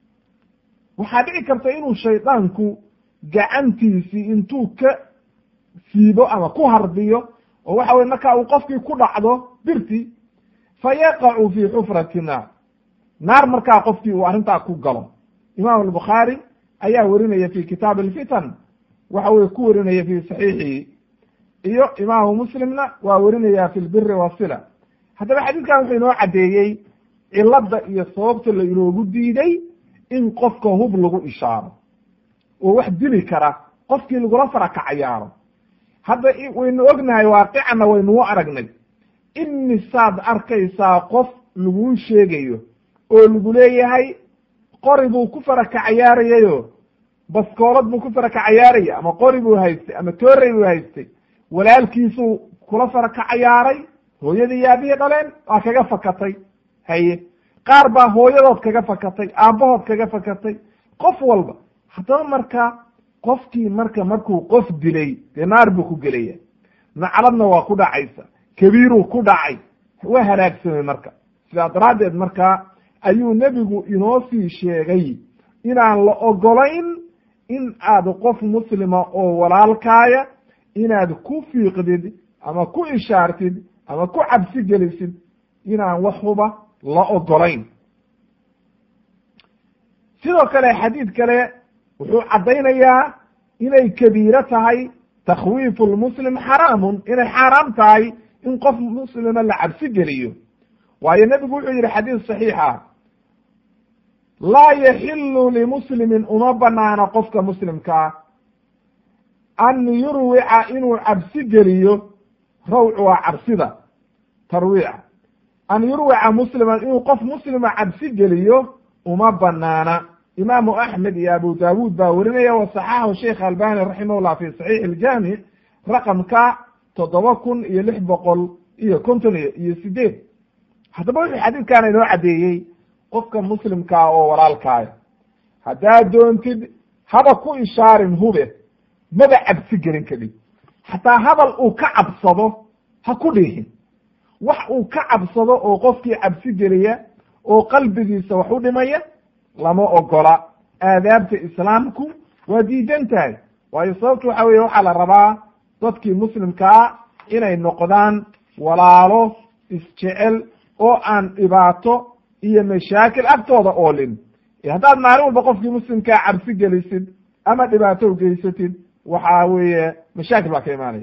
waxaa dhici karta inuu shaydaanku gacantiisii intuu ka siibo ama ku harbiyo oo waxa weye marka uu qofkii ku dhacdo birti fa yaqacu fii xufrati naar naar markaa qofkii uu arrintaa ku galo imaam albukhaari ayaa werinaya fi kitaab alfitan waxa weye ku werinaya fi saxiixihi iyo imaamu muslimna waa werinaya fi lbiri wasila haddaba xadiidkan wuxuu inoo caddeeyey cilada iyo sababta la inoogu diiday in qofka hub lagu ishaaro oo wax dili kara qofkii lagula faraka cayaaro hadda waynu ognahay waaqicana waynuu aragnay imisaad arkaysaa qof laguu sheegayo oo lagu leeyahay qori buu ku faraka cayaarayayo baskoolad buu ku faraka cayaaraya ama qori buu haystay ama toorey buu haystay walaalkiisuu kula faraka cayaaray hooyadii iyo aabihii dhaleen waa kaga fakatay haye qaar baa hooyadood kaga fakatay aabbahood kaga fakatay qof walba haddaba marka qofkii marka markuu qof dilay dee naar buu ku gelaya nacladna waa ku dhacaysa kabiiruu ku dhacay waa halaagsamay marka sidaa daraaddeed marka ayuu nebigu inoo sii sheegay inaan la ogolayn in aad qof muslima oo walaalkaaya inaad ku fiiqdid ama ku ishaartid ama ku cabsi gelisid inaan wax huba la ogolayn sidoo kale xadiid kale wuxuu caddaynayaa inay kabiiro tahay takhwiifu lmuslim xaraamun inay xaaraam tahay in qof muslima la cabsi geliyo waayo nebigu wuxuu yihi xadiis saxiixa laa yaxilu limuslimin uma banaana qofka muslimkaa an yurwica inuu cabsi geliyo rawcu waa cabsida tarwiica an yurwica musliman inuu qof muslima cabsi geliyo uma banaana imaamu axmed iyo abu daawuud baa werinaya wa saxaxahu sheikh albani raximahullah fi saxiix iljaamic raqamka toddoba kun iyo lix boqol iyo konton iyo sideed haddaba wuxuu xadiidkaana inoo caddeeyey qofka muslimkaa oo walaalkaaya haddaad doontid haba ku ishaarin hube maba cabsi gelin kadib xataa hadal uu ka cabsado ha ku dhiihin wax uu ka cabsado oo qofkii cabsi geliya oo qalbigiisa wax u dhimaya lama ogola aadaabta islaamku waa diidan tahay waayo sababtu waxa weye waxaa la rabaa dadkii muslimkaa inay noqdaan walaalo isjecel oo aan dhibaato iyo mashaakil agtooda oolin haddaad maalin walba qofkii muslimkaa cabsi gelisid ama dhibaato geysatid waxa weeye mashaakil baa ka imaanaya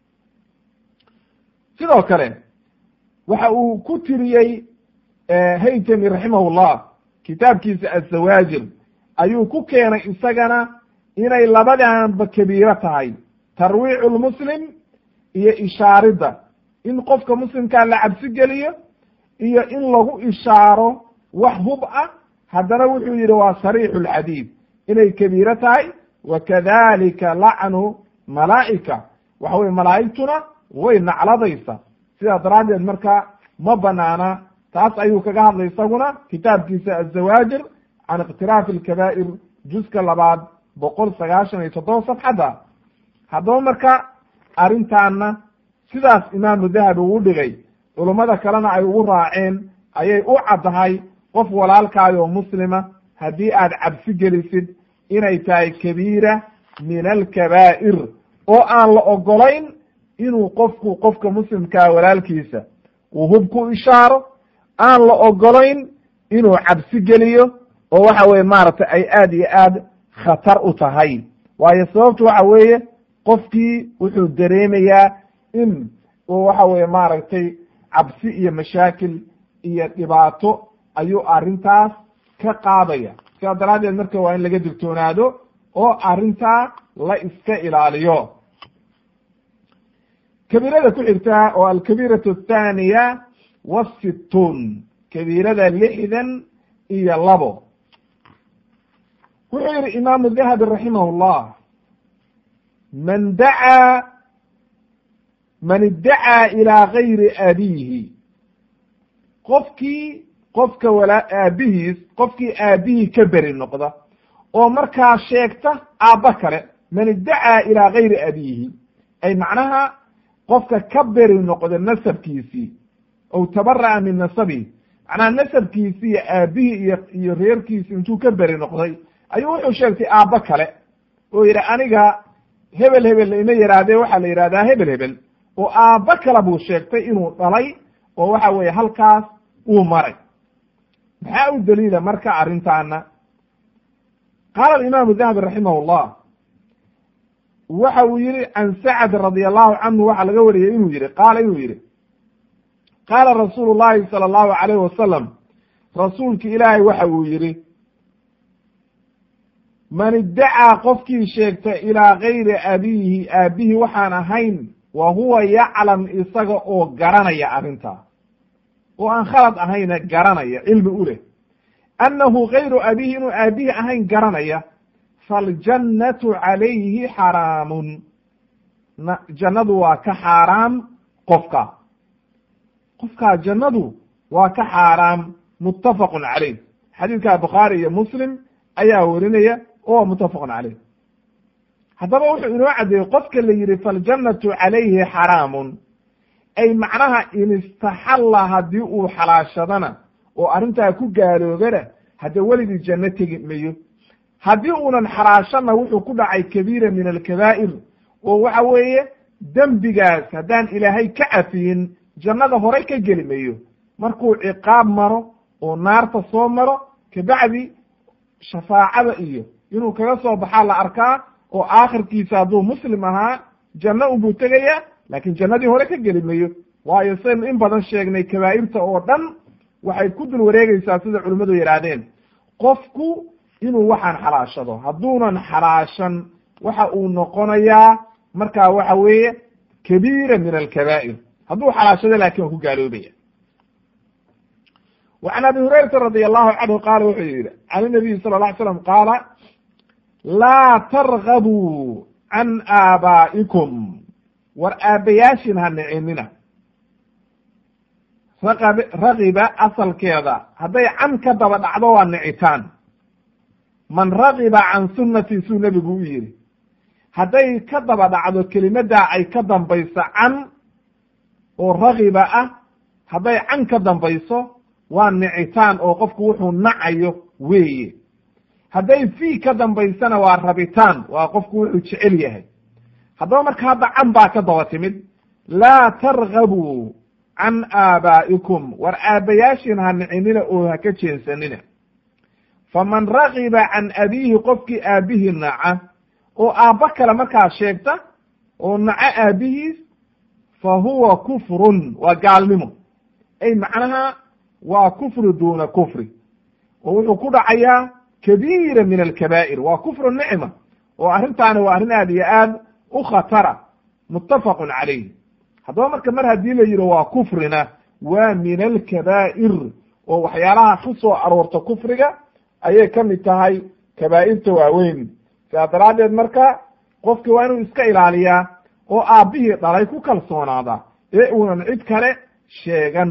sidoo kale waxa uu ku tiriyey haytami raximahullah kitaabkiisa azawaajir ayuu ku keenay isagana inay labadanba kabiiro tahay tarwiicu lmuslim iyo ishaaridda in qofka muslimkaa la cabsi geliyo iyo in lagu ishaaro wax hub ah haddana wuxuu yihi waa sariixu lxadiid inay kabiiro tahay wa kadalika lacnu malaa'ika waxa weye malaa'igtuna way nacladaysa sidaa daraaddeed marka ma banaana taas ayuu kaga hadlay isaguna kitaabkiisa azawaajir can ikhtiraafi alkabaa'ir juska labaad boqol sagaashan iyo toddoba safxadda haddaba marka arrintaana sidaas imaamu dahabi uu dhigay culummada kalena ay ugu raaceen ayay u caddahay qof walaalkaadi oo muslima haddii aad cabsi gelisid inay tahay kabiira min alkabaa'ir oo aan la ogolayn inuu qofku qofka muslimkaa walaalkiisa uu hub ku ishaaro aan la ogolayn inuu cabsi geliyo oo waxa weye maaragtay ay aad iyo aad khatar u tahay waayo sababtu waxa weeye qofkii wuxuu dareemayaa in uu waxa weye maaragtay cabsi iyo mashaakil iyo dhibaato ayuu arrintaas ka qaadaya sidaa daraaddeed marka waa in laga digtoonaado oo arrintaa la iska ilaaliyo kabiirada ku xigta oo alkabiiratu athaaniya wasittuun kabiirada lixdan iyo labo wuxuu yihi imaamu dahabi raximah llah man dacaa man iddacaa ilaa gayri abiihi qofkii qofka walaa aabihiis qofkii aabihii ka beri noqda oo markaa sheegta aabba kale man iddacaa ilaa gayri abiihi ay macnaha qofka ka beri noqda nasabkiisii ow tabara'a min nasabihi macnaha nasabkiisii iyo aabihii iyo iyo reerkiisi intuu ka beri noqday ayuu wuxuu sheegtay aabbo kale oo yidhi aniga hebel hebel ima yihaahdee waxaa la yidhahdaa hebel hebel oo aabbo kale buu sheegtay inuu dhalay oo waxa weeye halkaas uu maray maxaa u daliila marka arrintaana qaala alimaamu dahabi raximah llah waxa uu yihi can sacd radi allahu canhu waxaa laga wariyey inuu yihi qaala inuu yihi qaala rasuulu llahi sala allahu alayh wasalam rasuulki ilaahay waxa uu yihi man iddacaa qofkii sheegta ilaa gayri abiihi aabihi waxaan ahayn wa huwa yaclam isaga oo garanaya arrintaa oo aan khalad ahayna garanaya cilmi u leh annahu gayru abiihi inuu aabihi ahayn garanaya faljannatu calayhi xaraamun jannadu waa ka xaaraam qofka qofkaa jannadu waa ka xaaraam muttafaqun caleyh xadiidka bukhaari iyo muslim ayaa werinaya oo muttafaqun caleyh haddaba wuxuu inoo caddeeyey qofka la yidhi faljannatu calayhi xaraamun ay macnaha in istaxalla haddii uu xalaashadana oo arrintaa ku gaaloobana haddee weligii janno tegi mayo haddii uunan xalaashana wuxuu ku dhacay kabiira min alkabaa'ir oo waxa weeye dembigaas haddaan ilaahay ka cafiyin jannada horey ka geli mayo markuu ciqaab maro oo naarta soo maro kabacdi shafaacada iyo inuu kaga soo baxaa la arkaa oo aakhirkiisa hadduu muslim ahaa janno unbuu tegayaa laakiin jannadii hore ka geli mayo waayo saynu in badan sheegnay kabaa'irta oo dhan waxay ku dul wareegeysaa sida culimmadu yidhaahdeen qofku inuu waxaan xalaashado hadduunan xalaashan waxa uu noqonayaa markaa waxa weeye kabiira min alkabaa'ir hadduu xalaashado laakin waa ku gaaloobaya wa can abi hurayrata radi allahu canhu qaala wuxuu yihi can inabiyi sala la ly slam qaala laa targabuu can aabaa'ikum war aabbayaashin ha nicinina raqab ragiba asalkeeda hadday can ka daba dhacdo waa nicitaan man ragiba can sunnatii suu nebigu u yidhi hadday ka daba dhacdo kelimaddaa ay ka dambayso can oo ragiba ah hadday can ka dambayso waa nicitaan oo qofku wuxuu nacayo weeye hadday fii ka dambaysana waa rabitaan waa qofku wuxuu jecel yahay haddaba marka hadda can baa ka daba timid laa targabuu can aabaa'ikum war aabbayaashin ha nicinina oo ha ka jeensanina faman ragiba can abiihi qofkii aabbihii naca oo aabba kale markaa sheegta oo naco aabbihiis fa huwa kufrun waa gaalnimo ay macnaha waa kufru duuna kufri oo wuxuu ku dhacayaa kabiira min alkabaa'ir waa kufru nicma oo arrintaani waa arrin aad iyo aad u khatara muttafaqun calayh haddaba marka mar haddii la yidhi waa kufrina waa min alkabaa'ir oo waxyaalaha ku soo aroorta kufriga ayay ka mid tahay kabaa'irta waaweyn sidaa daraaddeed marka qofkii waa inuu iska ilaaliyaa oo aabbihii dhalay ku kalsoonaada ee uunan cid kale sheegan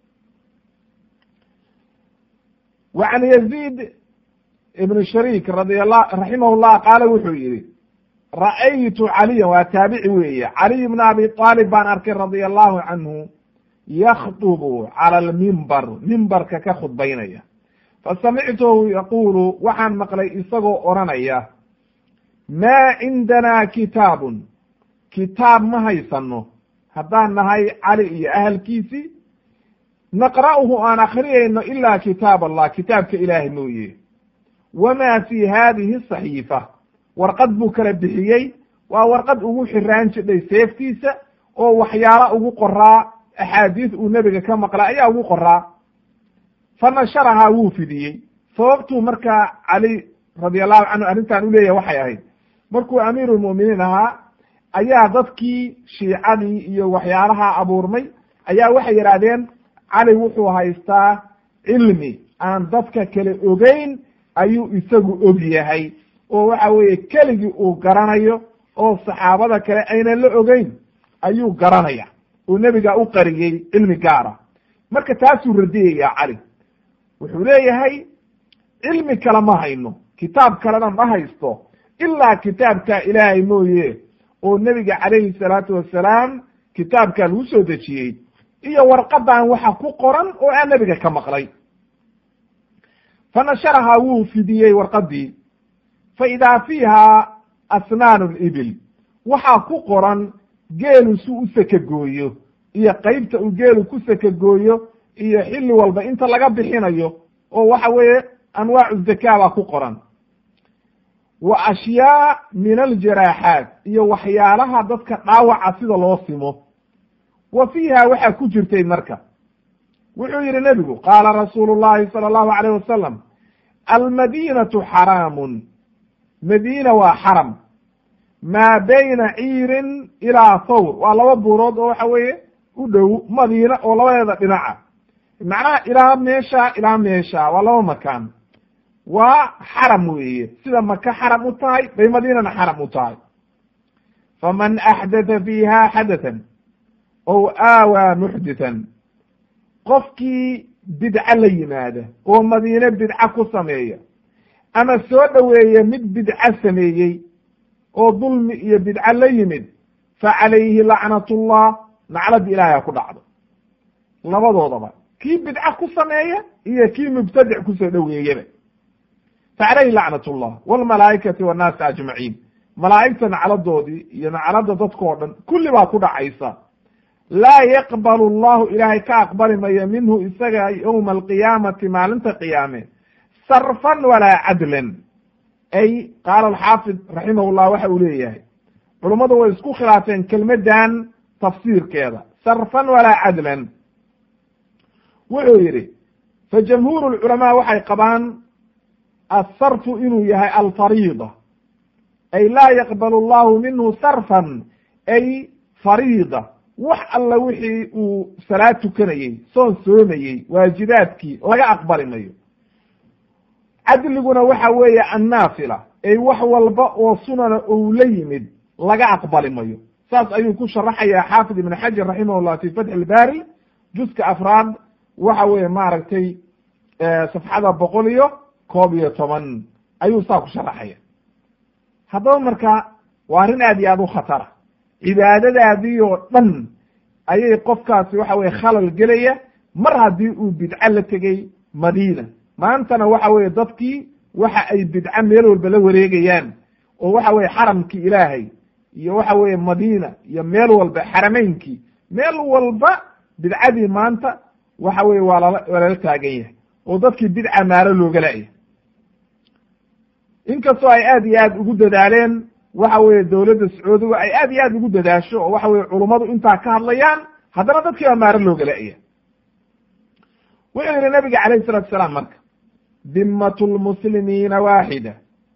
wa can yaziid ibn shariik radiala raximah llah qaala wuxuu yihi ra'aytu caliyan waa taabici weeye caliy bna abi aalib baan arkay radia allahu canhu yakdubu cala almimbar mimbarka ka khudbaynaya fasamictuhu yaqulu waxaan maqlay isagoo odhanaya maa cindanaa kitaabun kitaab ma haysano haddaan nahay cali iyo ahalkiisii naqra'uhu aan akhriyayno ila kitaab allah kitaabka ilaahay mooye wama fi hadihi saxiifa warqad buu kala bixiyey waa warqad ugu xiraan jidhay seeftiisa oo waxyaala ugu qoraa axaadiis uu nebiga ka maqla ayaa ugu qoraa fa nasharahaa wuu fidiyey sababtuu markaa cali radi allahu canhu arrintan u leeyahay waxay ahayd markuu amiiru lmu'miniin ahaa ayaa dadkii shiicadii iyo waxyaalaha abuurmay ayaa waxay yidhaahdeen cali wuxuu haystaa cilmi aan dadka kale ogeyn ayuu isagu og yahay oo waxa weeye keligii uu garanayo oo saxaabada kale aynan la ogeyn ayuu garanaya oo nebiga u qariyey cilmi gaara marka taasuu radiyaya cali wuxuu leeyahay cilmi kale ma hayno kitaab kalena ma haysto ilaa kitaabka ilaahay mooye oo nebiga calayhi salaatu wasalaam kitaabkaa lagu soo dejiyey iyo warqadan waxa ku qoran oo aan nebiga ka maqlay fa nasharahaa wuu fidiyey warqadii fa idaa fiiha asnaanu libil waxaa ku qoran geelu si u sakagooyo iyo qeybta uu geelu ku sakagooyo iyo xilli walba inta laga bixinayo oo waxa weeye anwaacu zakaa baa ku qoran wa ashyaa min aljaraaxaat iyo waxyaalaha dadka dhaawaca sida loo simo wa fiiha waxaa ku jirtay marka wuxuu yihi nebigu qaala rasuulu llahi sala allahu alayh wasalam almadinatu xaraamun madiina waa xaram maa bayna ciirin ilaa thawr waa laba buurood oo waxa weeye u dhow madiina oo labadeeda dhinaca macnaha ilaa meesha ilaa meesha waa laba makaan waa xaram weeye sida maka xaram u tahay bay madiinana xaram u tahay faman axdatha fiiha xadathan ow aawaa muxdithan qofkii bidco la yimaada oo madiine bidco ku sameeya ama soo dhoweeya mid bidco sameeyey oo dulmi iyo bidco la yimid fa calayhi lacnatullah lacnada ilaahay ku dhacdo labadoodaba kii bidco ku sameeya iyo kii mubtadic kusoo dhoweeyaba fa calayhi lacnatullah walmalaa'ikati wannaasi ajmaciin malaa'igta nacladoodii iyo naclada dadkao dhan kulli baa ku dhacaysa laa yaqbalu allahu ilaahay ka aqbali mayo minhu isaga yowma alqiyaamati maalinta qiyaame sarfan walaa cadlan ay qaala alxaafid raximahullah waxa uu leeyahay culummadu way isku khilaafeen kelmaddan tafsiirkeeda sarfan walaa cadlan wuxuu yidhi fa jamhuuru lculamaa waxay qabaan asarfu inuu yahay alfariida ay laa yaqbalu allahu minhu sarfan ay fariida wax alla wixii uu salaad tukanayey soon soomayey waajibaadkii laga aqbali mayo cadliguna waxa weeye annaafila ay wax walba oo sunana ou la yimid laga aqbali mayo saas ayuu ku sharaxaya xaafid ibn xajar raximahullah fi fatxi ilbari juska afraad waxa weeye maaragtay safxada boqol iyo koob iyo toban ayuu saa ku sharaxaya haddaba marka waa arrin aad iyo aad u khatara cibaadadaadii oo dhan ayay qofkaasi waxa weye khalal gelaya mar haddii uu bidco la tegey madiina maantana waxa weye dadkii waxa ay bidco meel walba la wareegayaan oo waxa weye xaramkii ilaahay iyo waxa weye madiina iyo meel walba xarameynkii meel walba bidcadii maanta waxa weye waa lala waa lala taagan yahay oo dadkii bidca maalo looga la-ya inkastoo ay aad iyo aad ugu dadaaleen waxa weye dowladda sacuudiga ay aad iyo aad ugu dadaasho oo waxa weye culummadu intaa ka hadlayaan haddana dadkii baa maaro looga la-ya wuxuu yihi nabiga calayh salatu salaam marka dimmatu lmuslimiina waaxida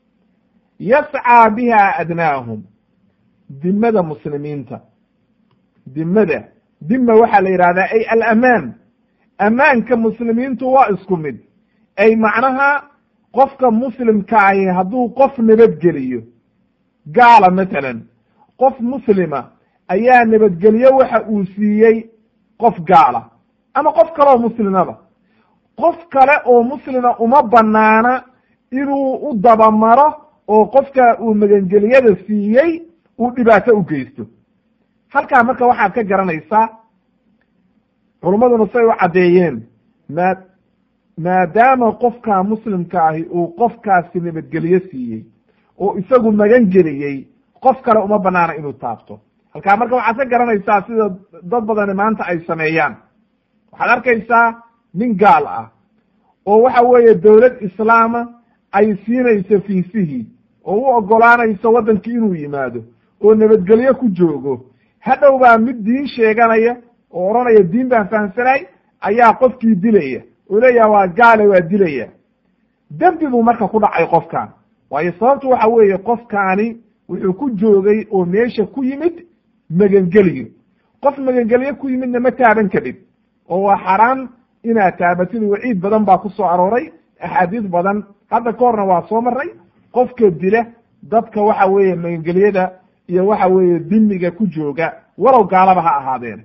yascaa biha adnaahum dimada muslimiinta dimada dima waxaa la yidhahdaa ay alamaan amaanka muslimiintu waa isku mid ay macnaha qofka muslimka ahi hadduu qof nabadgeliyo gaala matalan qof muslima ayaa nabadgelyo waxa uu siiyey qof gaala ama qof kale oo muslimaba qof kale oo muslima uma banaana inuu u dabamaro oo qofka uu magangeliyada siiyey uu dhibaato u geysto halkaa marka waxaad ka garanaysaa culummaduna say u caddeeyeen maa maadaama qofka muslimka ahi uu qofkaasi nabadgelyo siiyey oo isagu magan geliyey qof kale uma banaana inuu taabto halkaa marka waxaad ka garanaysaa sida dad badani maanta ay sameeyaan waxaad arkaysaa nin gaal ah oo waxa weeye dowlad islaama ay siinayso fiisihii oo u ogolaanayso waddankii inuu yimaado oo nabadgelyo ku joogo hadhow baa mid diin sheeganaya oo odhanaya diin baan fahamsanay ayaa qofkii dilaya oo leeyaha waa gaale waa dilaya dembi buu marka ku dhacay qofkan waayo sababtu waxa weeye qofkaani wuxuu ku joogay oo meesha ku yimid magangeliyo qof magangelyo ku yimidna ma taaban kadhib oo waa xaraan inaad taabatid waciid badan baa ku soo arooray axaadiis badan hadda ka horna waa soo maray qofka dila dadka waxa weeye magangelyada iyo waxa weeye dimiga ku jooga walow gaalaba ha ahaadeen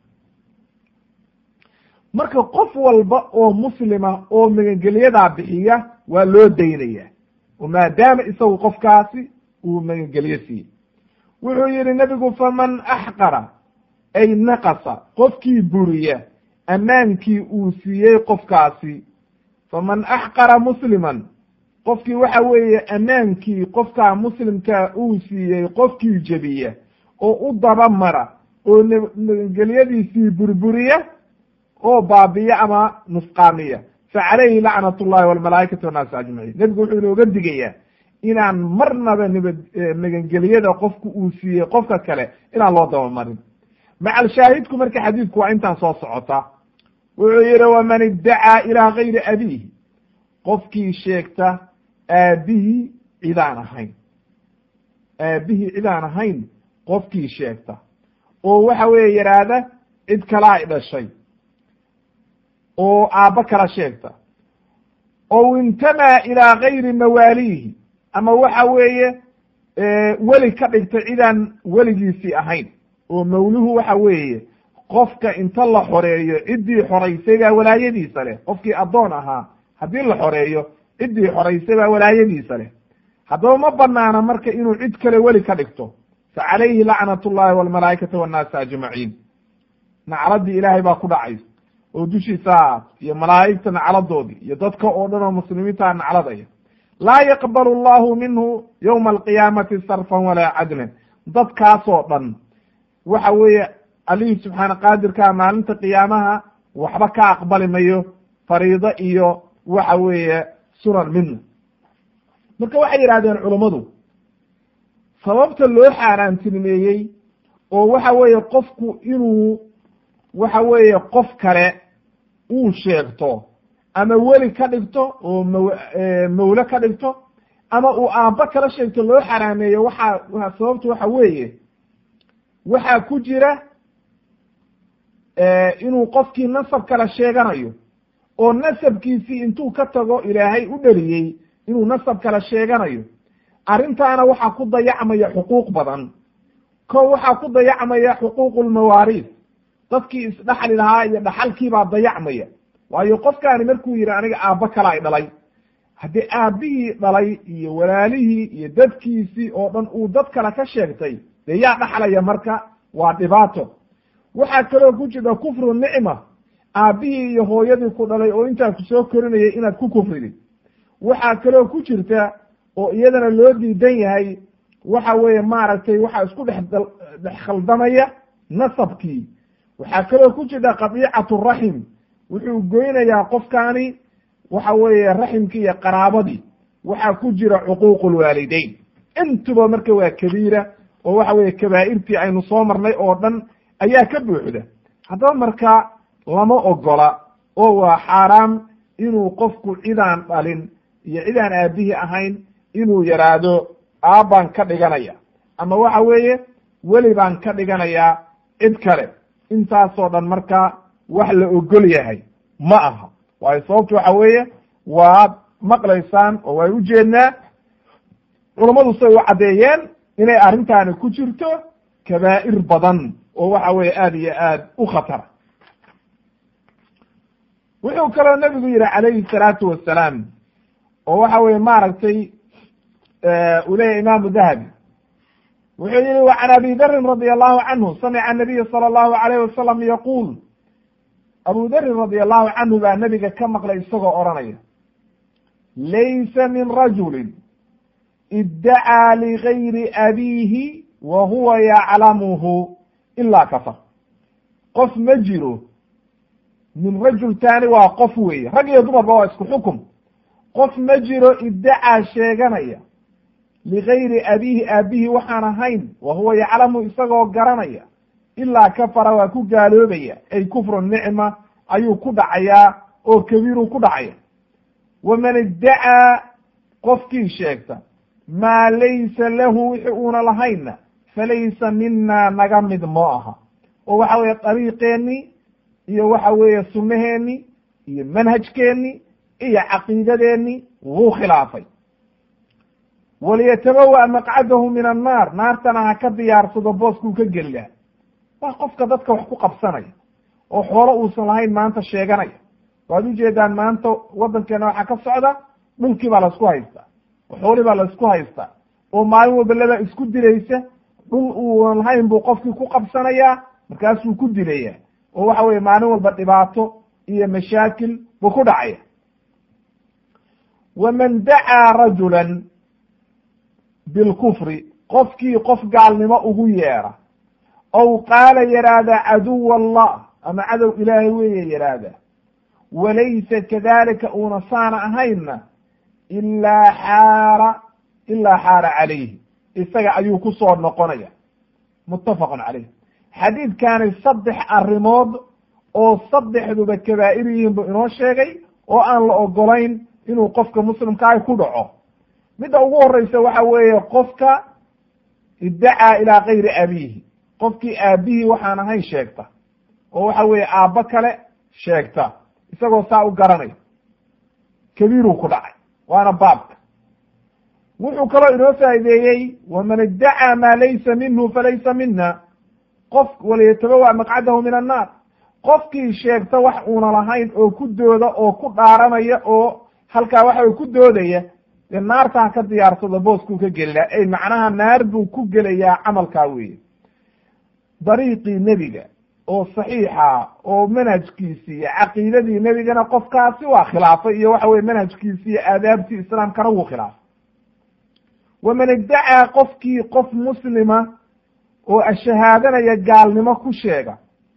marka qof walba oo muslima oo magangelyadaa bixiya waa loo daynaya oo maadaama isagu qofkaasi uu magangelyo siiyey wuxuu yihi nebigu faman axqara ay naqasa qofkii buriya ammaankii uu siiyey qofkaasi faman axqara musliman qofkii waxa weeye ammaankii qofkaa muslimkaa uu siiyey qofkii jebiya oo u dabamara oo nabadgelyadiisii burburiya oo baabiya ama nusqaamiya fa calayhi lacnat ullahi walmalaa'ikati wannaasi ajmaciin nebigu wuxuu inooga digayaa inaan marnaba nabad magangelyada qofku uu siiyey qofka kale inaan loo dabamarin macal shaahidku marka xadiidku waa intaan soo socota wuxuu yihi waman iddacaa ilaa gayri abiihi qofkii sheegta aabihii cidaan ahayn aabihii cidaan ahayn qofkii sheegta oo waxa weeye yidhaahda cid kalaa i dhashay oo aabbo kala sheegta ow intamaa ilaa gayri mawaaliihi ama waxa weeye weli ka dhigta cidaan weligiisii ahayn oo mawluhu waxa weeye qofka inta la xoreeyo ciddii xoraysay baa walaayadiisa leh qofkii addoon ahaa haddii la xoreeyo ciddii xoraysay baa walaayadiisa leh haddaba ma banaana marka inuu cid kale weli ka dhigto fa calayhi lacnat ullahi walmalaa'ikati wannaasi ajmaciin nacladii ilaahay baa ku dhacaysa oo dushiisa iyo malaa'igta nacladoodii iyo dadka oo dhan oo muslimiintaa nacladaya laa yaqbalu allahu minhu yowma alqiyaamati sarfan walaa cadlan dadkaasoo dhan waxa weeye allihii subxaana qaadirkaa maalinta qiyaamaha waxba ka aqbali mayo fariido iyo waxa weeye sunan midna marka waxay yidhahdeen culummadu sababta loo xaaraantinimeeyey oo waxa weeye qofku inuu waxa weeye qof kale uu sheegto ama weli ka dhigto oo maw mawle ka dhigto ama uu aabbo kala sheegto loo xaraameeyo waxaa sababtu waxa weeye waxaa ku jira inuu qofkii nasab kala sheeganayo oo nasabkiisii intuu ka tago ilaahay u dheliyey inuu nasab kala sheeganayo arrintaana waxaa ku dayacmaya xuquuq badan ko waxaa ku dayacmaya xuquuqu lmawaariis dadkii isdhaxli lahaa iyo dhaxalkiibaa dayacmaya waayo qofkaani markuu yidhi aniga aabbo kalaa i dhalay haddii aabbihii dhalay iyo walaalihii iyo dadkiisii oo dhan uu dad kale ka sheegtay dee yaa dhaxlaya marka waa dhibaato waxaa kaloo ku jirta kufru nicma aabbihii iyo hooyadii ku dhalay oo intaa ku soo korinayay inaad ku kufridid waxaa kaloo ku jirta oo iyadana loo diidan yahay waxa weeye maaragtay waxaa isku dhex dhex khaldamaya nasabkii waxaa kaloo ku jirta qadiicatu raxim wuxuu goynayaa qofkaani waxa weeye raximkii iyo qaraabadii waxaa ku jira cuquuqu lwaalideyn intuba marka waa kabiira oo waxa weeye kabaa'irtii aynu soo marnay oo dhan ayaa ka buuxda haddaba marka lama ogola oo waa xaaraam inuu qofku cidaan dhalin iyo cidaan aabihii ahayn inuu yaraado aabbaan ka dhiganaya ama waxa weeye weli baan ka dhiganayaa cid kale intaasoo dhan marka wax la ogol yahay ma aha waayo sababtu waxa weeye waad maqlaysaan oo way ujeednaa culammadu say u caddeeyeen inay arrintaani ku jirto kabaa'ir badan oo waxa weeye aada iyo aad u khatara wuxuu kaloo nebigu yihi calayhi salaatu wasalaam oo waxa weye maaragtay uu leeyahy imaamu dahabi wuxuu yihi wa can abi darin radi allahu canhu samica anabiya sala allahu alayh wasalam yaquul abu darin radi allahu canhu baa nebiga ka maqlay isagoo odhanaya laysa min rajulin iddacaa ligayri abiihi wa huwa yaclamuhu ilaa kafar qof ma jiro min rajul taani waa qof weeye rag iyo dumarba waa isku xukum qof ma jiro iddacaa sheeganaya ligayri abiihi aabihi waxaan ahayn wa huwa yaclamu isagoo garanaya ilaa kafara waa ku gaaloobaya ay kufru nicma ayuu ku dhacayaa oo kabiiruu ku dhacaya waman iddacaa qofkii sheegta maa laysa lahu wixi uuna lahaynna falaysa mina naga mid moo aha oo waxa weeye dariiqeennii iyo waxa weeye sunnaheennii iyo manhajkeennii iyo caqiidadeenii wuu khilaafay waliyatabawa maqcadahu min annaar naartana ha ka diyaarsado booskuu ka geli laha waa qofka dadka wax ku qabsanaya oo xoolo uusan lahayn maanta sheeganaya waad ujeedaan maanta waddankeena waxaa ka socda dhulkii baa laisku haystaa oo xoolii baa laisku haystaa oo maalin walba laba isku dilaysa dhul uuan lahayn buu qofkii ku qabsanayaa markaasuu ku dilaya oo waxa weye maalin walba dhibaato iyo mashaakil buu ku dhacaya waman dacaa rajulan bilkufri qofkii qof gaalnimo ugu yeera ow qaala yidhaahda caduw allah ama cadow ilaahay weeye yidhaahda walaysa kadalika uuna saana ahaynna ilaa xaara ilaa xaara calayhi isaga ayuu ku soo noqonaya muttafaqun caleyh xadiidkani saddex arrimood oo saddexduba kabaa'ir yihiin buu inoo sheegay oo aan la ogolayn inuu qofka muslimkaahi ku dhaco midda ugu horeysa waxa weeye qofka iddacaa ilaa kayri abiihi qofkii aabihii waxaan ahayn sheegta oo waxa weeye aabbo kale sheegta isagoo saa u garanaya kabiiruu ku dhacay waana baabka wuxuu kaloo inoo faa'ideeyey waman iddacaa maa laysa minhu falaysa mina qof waliyatabawa maqcadahu min annaar qofkii sheegta wax uuna lahayn oo ku dooda oo ku dhaaranaya oo halkaa waxa ku doodaya dee naarta ha ka diyaarsado booskuu ka geli laha ey macnaha naar buu ku gelayaa camalkaa weeye dariiqii nebiga oo saxiixa oo manhajkiisii iyo caqiidadii nebigana qofkaasi waa khilaafay iyo waxa weye manhajkiisi iyo aadaabtii islaamkana wuu khilaafay waman iddacaa qofkii qof muslima oo ashahaadanaya gaalnimo ku sheega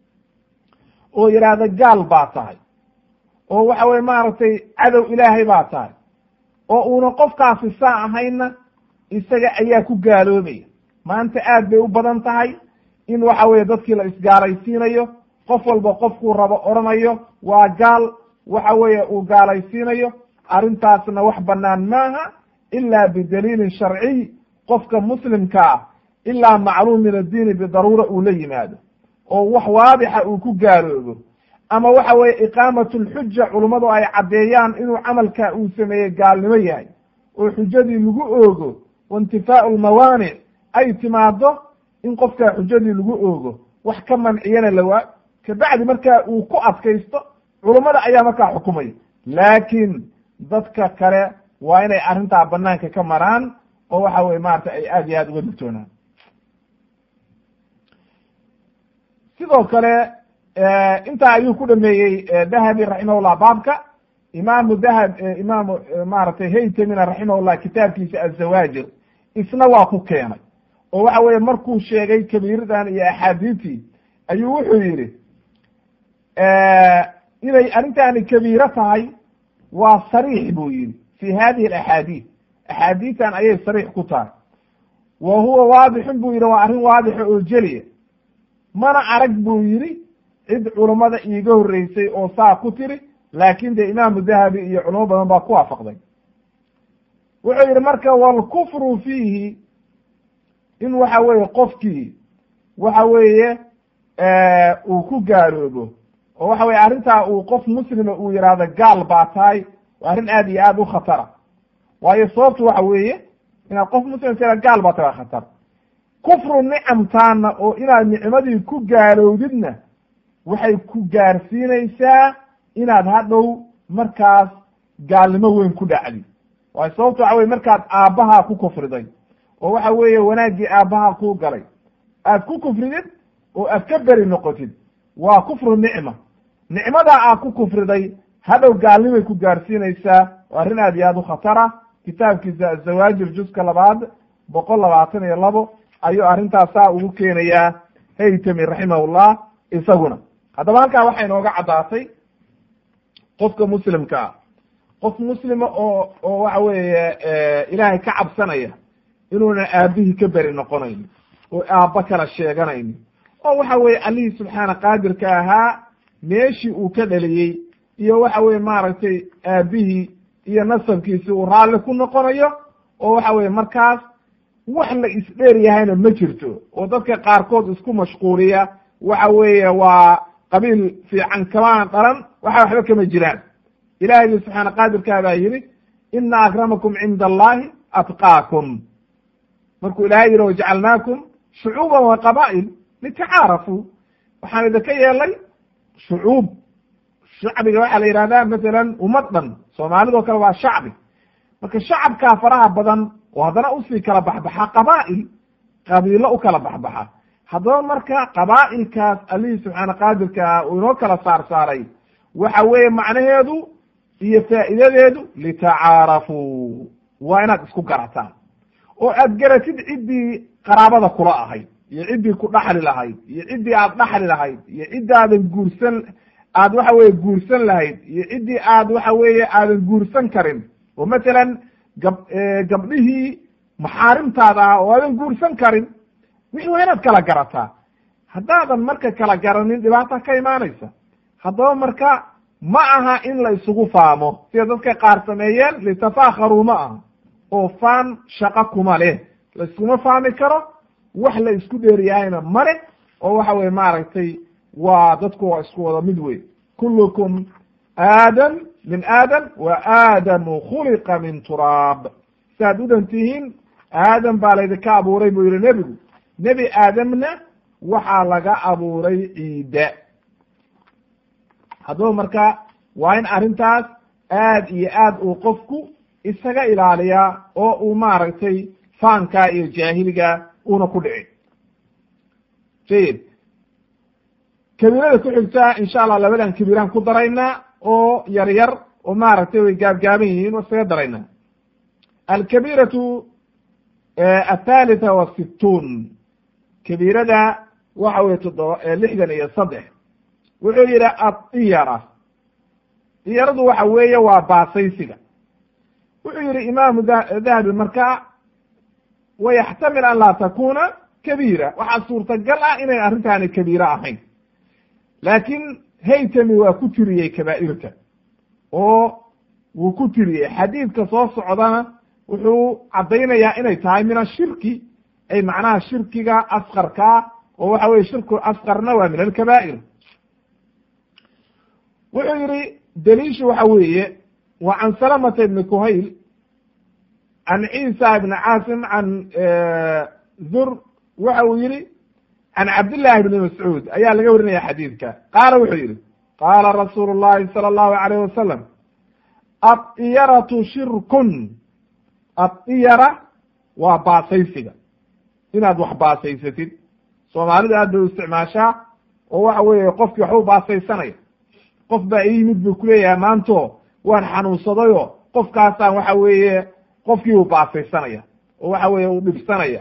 oo yidhaahda gaal baa tahay oo waxa weye maaragtay cadow ilaahay baa tahay oo uuna qofkaasi saa ahaynna isaga ayaa ku gaaloobaya maanta aad bay u badan tahay in waxa weye dadkii la isgaalaysiinayo qof walba qofkuu rabo odhanayo waa gaal waxa weeye uu gaalaysiinayo arrintaasna wax bannaan maaha ila bidaliilin sharciy qofka muslimka ah ilaa macluum min addiini bidaruura uu la yimaado oo wax waadixa uu ku gaaloobo ama waxa weeye iqaamatu lxuja culummadu ay caddeeyaan inuu camalka uu sameeyey gaalnimo yahay oo xujadii lagu oogo waintifaau lmawaanic ay timaado in qofkaa xujadii lagu oogo wax ka manciyana lawaa kabacdi markaa uu ku adkaysto culummada ayaa markaa xukumaya laakiin dadka kale waa inay arrintaa banaanka ka maraan oo waxa weye maarata ay aad iyo aad uga digtoonaan sidoo kale intaa ayuu ku dhameeyey dahabi raximahullah baabka imaamu dahab imaamu maaragtay haytamina raximahullah kitaabkiisa azawaajir isna waa ku keenay oo waxa weeye markuu sheegay kabiiradan iyo axaadiistii ayuu wuxuu yidhi inay arrintaani kabiiro tahay waa sariix buu yidhi fi hadihi alaxaadiis axaadiistan ayay sariix ku tahay wa huwa waadixun buu yidhi waa arrin waadixa oo jeliya mana arag buu yidhi cid culummada iiga horreysay oo saa ku tiri laakin dee imaamu dahabi iyo culamo badan baa ku waafaqday wuxuu yidhi marka walkufru fiihi in waxa weeye qofkii waxa weeye uu ku gaaloobo oo waxa weye arrintaa uu qof muslima uu yidhaahdo gaal baa tahay waa arrin aad iyo aad u khatara waayo sababtu waxa weeye inaad qof muslim tira gaal baa tahay waa khatar kufru nicamtaana oo inaad nicmadii ku gaalowdidna waxay ku gaarsiinaysaa inaad hadhow markaas gaalnimo weyn ku dhacdi waayo sababto waxa weye markaad aabbahaa ku kufriday oo waxa weeye wanaaggii aabbahaa kuu galay aad ku kufridid oo aad ka beri noqotid waa kufru nicma nicmadaa aad ku kufriday hadhow gaalnimay ku gaarsiinaysaa waa arrin aad iyo aad u khatara kitaabkiisa azawaajir juska labaad boqol labaatan iyo labo ayuu arrintaasaa ugu keenayaa haytami raximahullah isaguna haddaba halkaa waxay inooga caddaatay qofka muslimka ah qof muslima oo oo waxa weeye ilaahay ka cabsanaya inuuna aabihii ka beri noqonayn oo aabba kala sheeganaynin oo waxa weeye allihii subxaana qaadirka ahaa meeshii uu ka dhaliyey iyo waxa weye maaragtay aabihii iyo nasabkiisi uu raalli ku noqonayo oo waxa weye markaas wax la isdheer yahayna ma jirto oo dadka qaarkood isku mashquuliya waxa weeye waa qabiil fiican kamaan dhalan waxa waxba kama jiraan ilahaygi subxaana qaadirkaa baa yidhi ina akramakum cinda allahi atqaakum markuu ilahay yihi wajacalnaakum shucuuban wa qabaa'il litacaarafuu waxaan idinka yeelay shucuub shacbiga waxaa la yihahdaa masalan ummad dhan soomaalidoo kale waa shacbi marka shacabkaa faraha badan oo haddana usii kala baxbaxa qabaa'il qabiilo u kala baxbaxa haddaba marka qabaa'ilkaas allihii subxaana qaadirkaa uu inoo kala saar saaray waxa weeye macnaheedu iyo faa'iidadeedu litacaarafuu waa inaad isku garataan oo aad garatid ciddii qaraabada kula ahayd iyo ciddii ku dhaxli lahayd iyo ciddii aad dhaxli lahayd iyo ciddii aadan guursan aad waxa weye guursan lahayd iyo ciddii aad waxa weeye aadan guursan karin oo masalan gab gabdhihii maxaarimtaada ah oo aadan guursan karin wixii waa inaad kala garataa haddaadan marka kala garanin dhibaata ka imaanaysa haddaba marka ma aha in la isugu faamo sida dadka qaar sameeyeen litafakharuu ma aha oo faan shaqo kuma leh la iskuma faami karo wax la isku dheeriyahayna male oo waxa weye maaragtay waa dadku waa isku wada mid wey kullukum aadam min aadam wa aadamu khuliqa min turaab saaad u dhan tihiin aadam baa laydinka abuuray buu yihi nebigu nebi aadamna waxaa laga abuuray ciidda haddaba marka waa in arrintaas aad iyo aad uu qofku isaga ilaaliyaa oo uu maaragtay faankaa iyo jaahiliga una ku dhicin jayid kabiirada ku xigtaa insha allah labadan kabiiraan ku daraynaa oo yar yar oo maaragtay way gaabgaaban yihiin oo isaga daraynaa alkabiiratu athalitha wasittuun kabiirada waxa weye toddoba lixdan iyo saddex wuxuu yidhi adiyara diyaradu waxa weeye waa baasaysiga wuxuu yihi imaamu dahabi marka wayaxtamil an laa takuna kabiira waxaa suurtagal ah inay arrintaani kabiira ahayn laakiin haytami waa ku tiriyey kabaa'irta oo wuu ku tiriyey xadiidka soo socdana wuxuu caddaynayaa inay tahay min ashirki ay macnaha shirkiga asqarkaa oo waxa weye shirku asqarna waa min alkabaa'ir wuxuu yihi daliishu waxa weeye wa can salamata ibni kuhayl can ciisa ibni caasim can zur waxa uu yihi can cabdillahi bni mascuud ayaa laga warinaya xadiidka qaala wuxuu yihi qaala rasuulu llahi sala allahu alayh wasalam addiyaratu shirkun addiyara waa baasaysiga inaad wax baasaysatid soomaalida aad bay u isticmaashaa oo waxa weeye qofkii waxba u baasaysanaya qof baa ii yimid buu kuleeyahay maanto waan xanuunsadayo qofkaasaan waxa weeye qofkii uu baasaysanaya oo waxa weeye uu dhibsanaya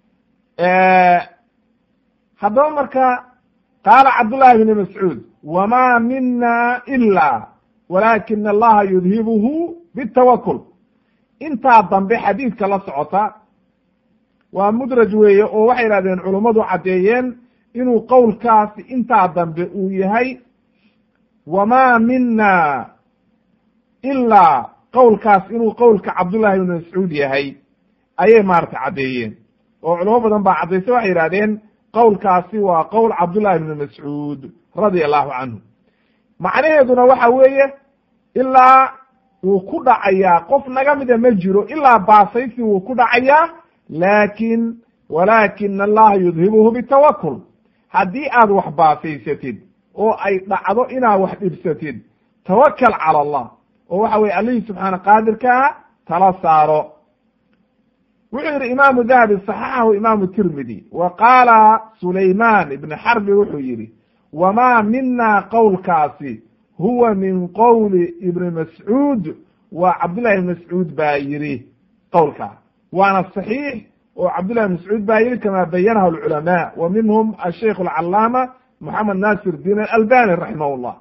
haddaba marka qaala cabdullahi bni mascuud wama mina ila walaakina allaha yudhibuhu bitawakul intaa dambe xadiidka la socota waa mudraj weeye oo waxay yidhahdeen culummadu caddeeyeen inuu qowlkaasi intaa dambe uu yahay wama mina ilaa qowlkaas inuu qowlka cabdullahi ibni mascuud yahay ayay maarata caddeeyeen oo culamo badan baa caddaysay waxay yidhahdeen qowlkaasi waa qowl cabdullahi ibni mascuud radia allahu canhu macnaheeduna waxa weeye ilaa wuu ku dhacayaa qof naga mida ma jiro ilaa baasaysi wuu ku dhacayaa laakiin walaakina allaha yudhibuhu bitawakul haddii aad wax baasaysatid oo ay dhacdo inaad wax dhibsatid tawakal cala allah oo waxa weye allihii subxaana qaadirkaa tala saaro wuxuu yihi imaamu dahabi saxaxahu imaamu tirmidi wa qaala sulayman ibni xarbi wuxuu yihi wamaa mina qowlkaasi huwa min qowli ibni mascuud waa cabdullahi ibn mascuud baa yidhi qowlkaa waana saxiix oo cabdullahi ibn mascuud baa yidhi kama bayanahu alculamaa wa minhum asheikh alcalaama moxamed nasir din alalbani raximah llah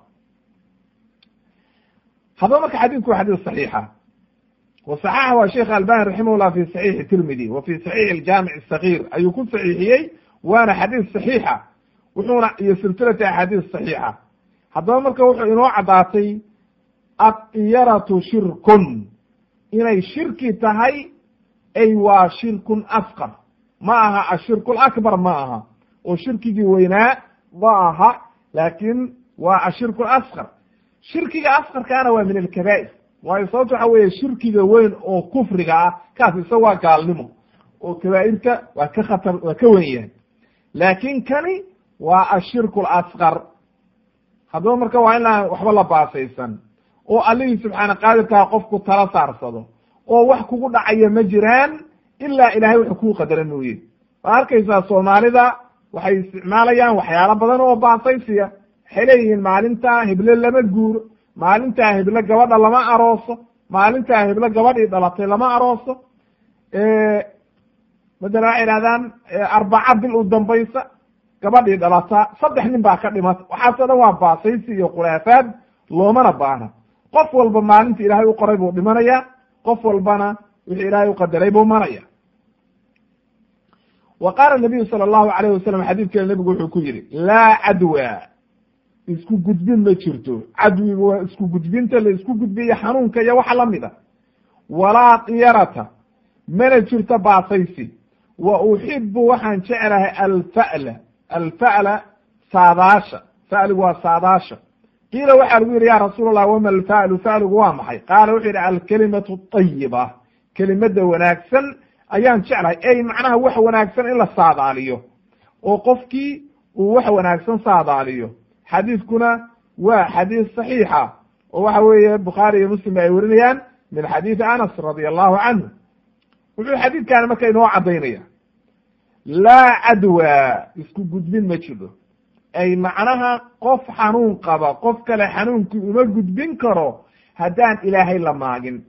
haddaba marka xadiidku waa xadiis saxiixa وصxxhu sheikh albani raximah llah fi صaxiixi tirmidi wa fi صaxiixi اjaamic الصaغيir ayuu ku saxiixiyey waana xadiis صaxiixa wuxuuna iyo silsilati axaadiis صaxiixa haddaba marka wuxuu inoo caddaatay adyaratu shirkun inay shirki tahay ay waa shirkun asqar ma aha ashirku lakbar ma aha oo shirkigii weynaa ma aha laakin waa ashirku asqar shirkiga asqarkaana waa min alkabaa'ir waayo sababto waxa weeye shirkiga weyn oo kufriga ah kaas isaga waa gaalnimo oo kabaa'irta waa ka khatar waa ka wen yahay laakin kani waa ashirku alasqar haddaba marka waa inaan waxba la baasaysan oo allihii subxaana qaadirkaa qofku tala saarsado oo wax kugu dhacaya ma jiraan ilaa ilahay wuxuu kuu qadara mooye waa arkaysaa soomaalida waxay isticmaalayaan waxyaalo badan oo baasaysiya waxay leeyihiin maalintaa hible lama guuro maalintaa hible gabadha lama arooso maalintaa hible gabadhii dhalatay lama arooso madala waxay idhahdaan arbaca bil u dambaysa gabadhii dhalata saddex nin baa ka dhimata waxaasoo dhan waa baasaysi iyo khulaafaad loomana baahna qof walba maalinta ilaahay u qoray buu dhimanaya qof walbana wixii ilaahay u qadaray buu maraya wa qaala nabiyu sala allahu alayh wasalam xadiidkeeda nebigu wuxuu ku yihi laa cadwa isku gudbin ma jirto cadwigu waa isku gudbinta la isku gudbiyo xanuunka iyo waxa lamid a walaa diyarata mana jirto baasaysi wa uxibu waxaan jeclahay alfa'la alfa'la saadaasha fa'ligu waa saadaasha qiila waxaa lagu yidhi ya rasuul allah wama alfa'lu fa'ligu waa maxay qaala wuxuu yidhi alkalimatu ayiba kelimada wanaagsan ayaan jeclahay ey macnaha wax wanaagsan in la saadaaliyo oo qofkii uu wax wanaagsan saadaaliyo xadiidkuna waa xadiis saxiixa oo waxa weeye bukhaari iyo muslim ay werinayaan min xadiidi anas radi allahu canhu wuxuu xadiidkaani marka inoo caddaynaya laa cadwa isku gudbin ma jiro ay macnaha qof xanuun qaba qof kale xanuunkii uma gudbin karo haddaan ilaahay la maagin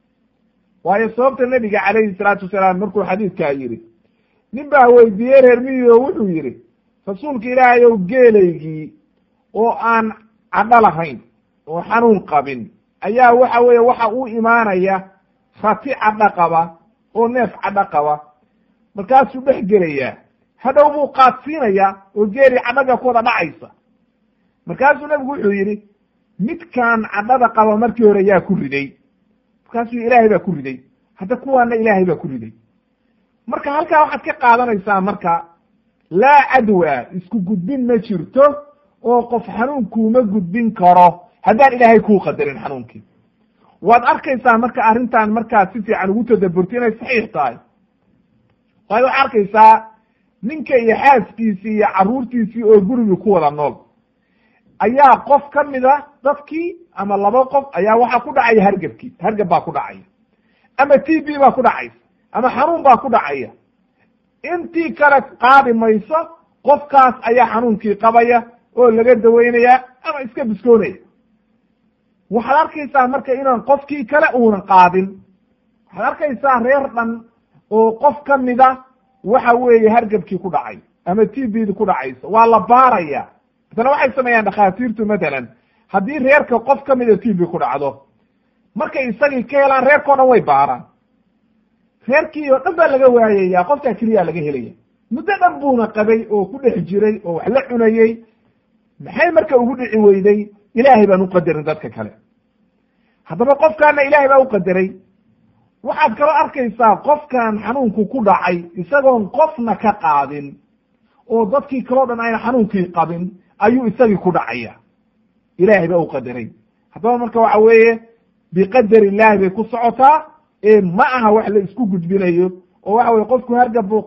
waayo sababta nebiga calayhi salaatu wasalaam markuu xadiidkaa yidhi nin baa weydiiyey reer miyi oo wuxuu yidhi rasuulka ilaahay ow geelaygii oo aan cadho lahayn oo xanuun qabin ayaa waxa weeye waxa u imaanaya rati cadho qaba oo neef cadho qaba markaasuu dhex gelayaa hadhow buu qaadsiinayaa oo geeli cadhaga ku wada dhacaysa markaasuu nebigu wuxuu yidhi midkaan cadhada qaba markii hore yaa ku riday markaasuu ilaahay baa ku riday hadda kuwaana ilaahay baa ku riday marka halkaa waxaad ka qaadanaysaa marka laa cadwa isku gudbin ma jirto oo qof xanuunkuuma gudbin karo haddaan ilaahay kuu qadarin xanuunkii waad arkaysaa marka arrintan markaad si fiican ugu tadaburto inay saxiix tahay waayo waxaa arkaysaa ninka iyo xaaskiisii iyo carruurtiisii oo gurigii ku wada nool ayaa qof ka mida dadkii ama laba qof ayaa waxaa ku dhacaya hargebkii hargeb baa ku dhacaya ama t b baa ku dhacaysa ama xanuun baa ku dhacaya intii kale qaadi mayso qofkaas ayaa xanuunkii qabaya oo laga daweynaya ama iska biskoonaya waxaad arkaysaa marka inaan qofkii kale uunan qaadin waxaad arkaysaa reer dhan oo qof ka mida waxa weeye hargebkii ku dhacay ama t bdi ku dhacayso waa la baaraya masala waxay sameeyaan dhakhaatiirtu matalan haddii reerka qof ka mida t b ku dhacdo markay isagii ka helaan reerkao dhan way baaraan reerkii oo dhan baa laga waayaya qofkaa keliyaa laga helaya muddo dhan buuna qabay oo ku dhex jiray oo wax la cunayey maxay marka ugu dhici weyday ilaahay baan uqadarin dadka kale haddaba qofkaana ilaahay baa uqadaray waxaad kaloo arkaysaa qofkan xanuunku ku dhacay isagoon qofna ka qaadin oo dadkii kaleo dhan ayna xanuunkii qabin ayuu isagii ku dhacaya ilaahay baa uqadaray haddaba marka waxa weeye biqadar illahi bay ku socotaa ee ma aha wax la isku gudbinayo oo waxa weye qofku hargab buu qabaa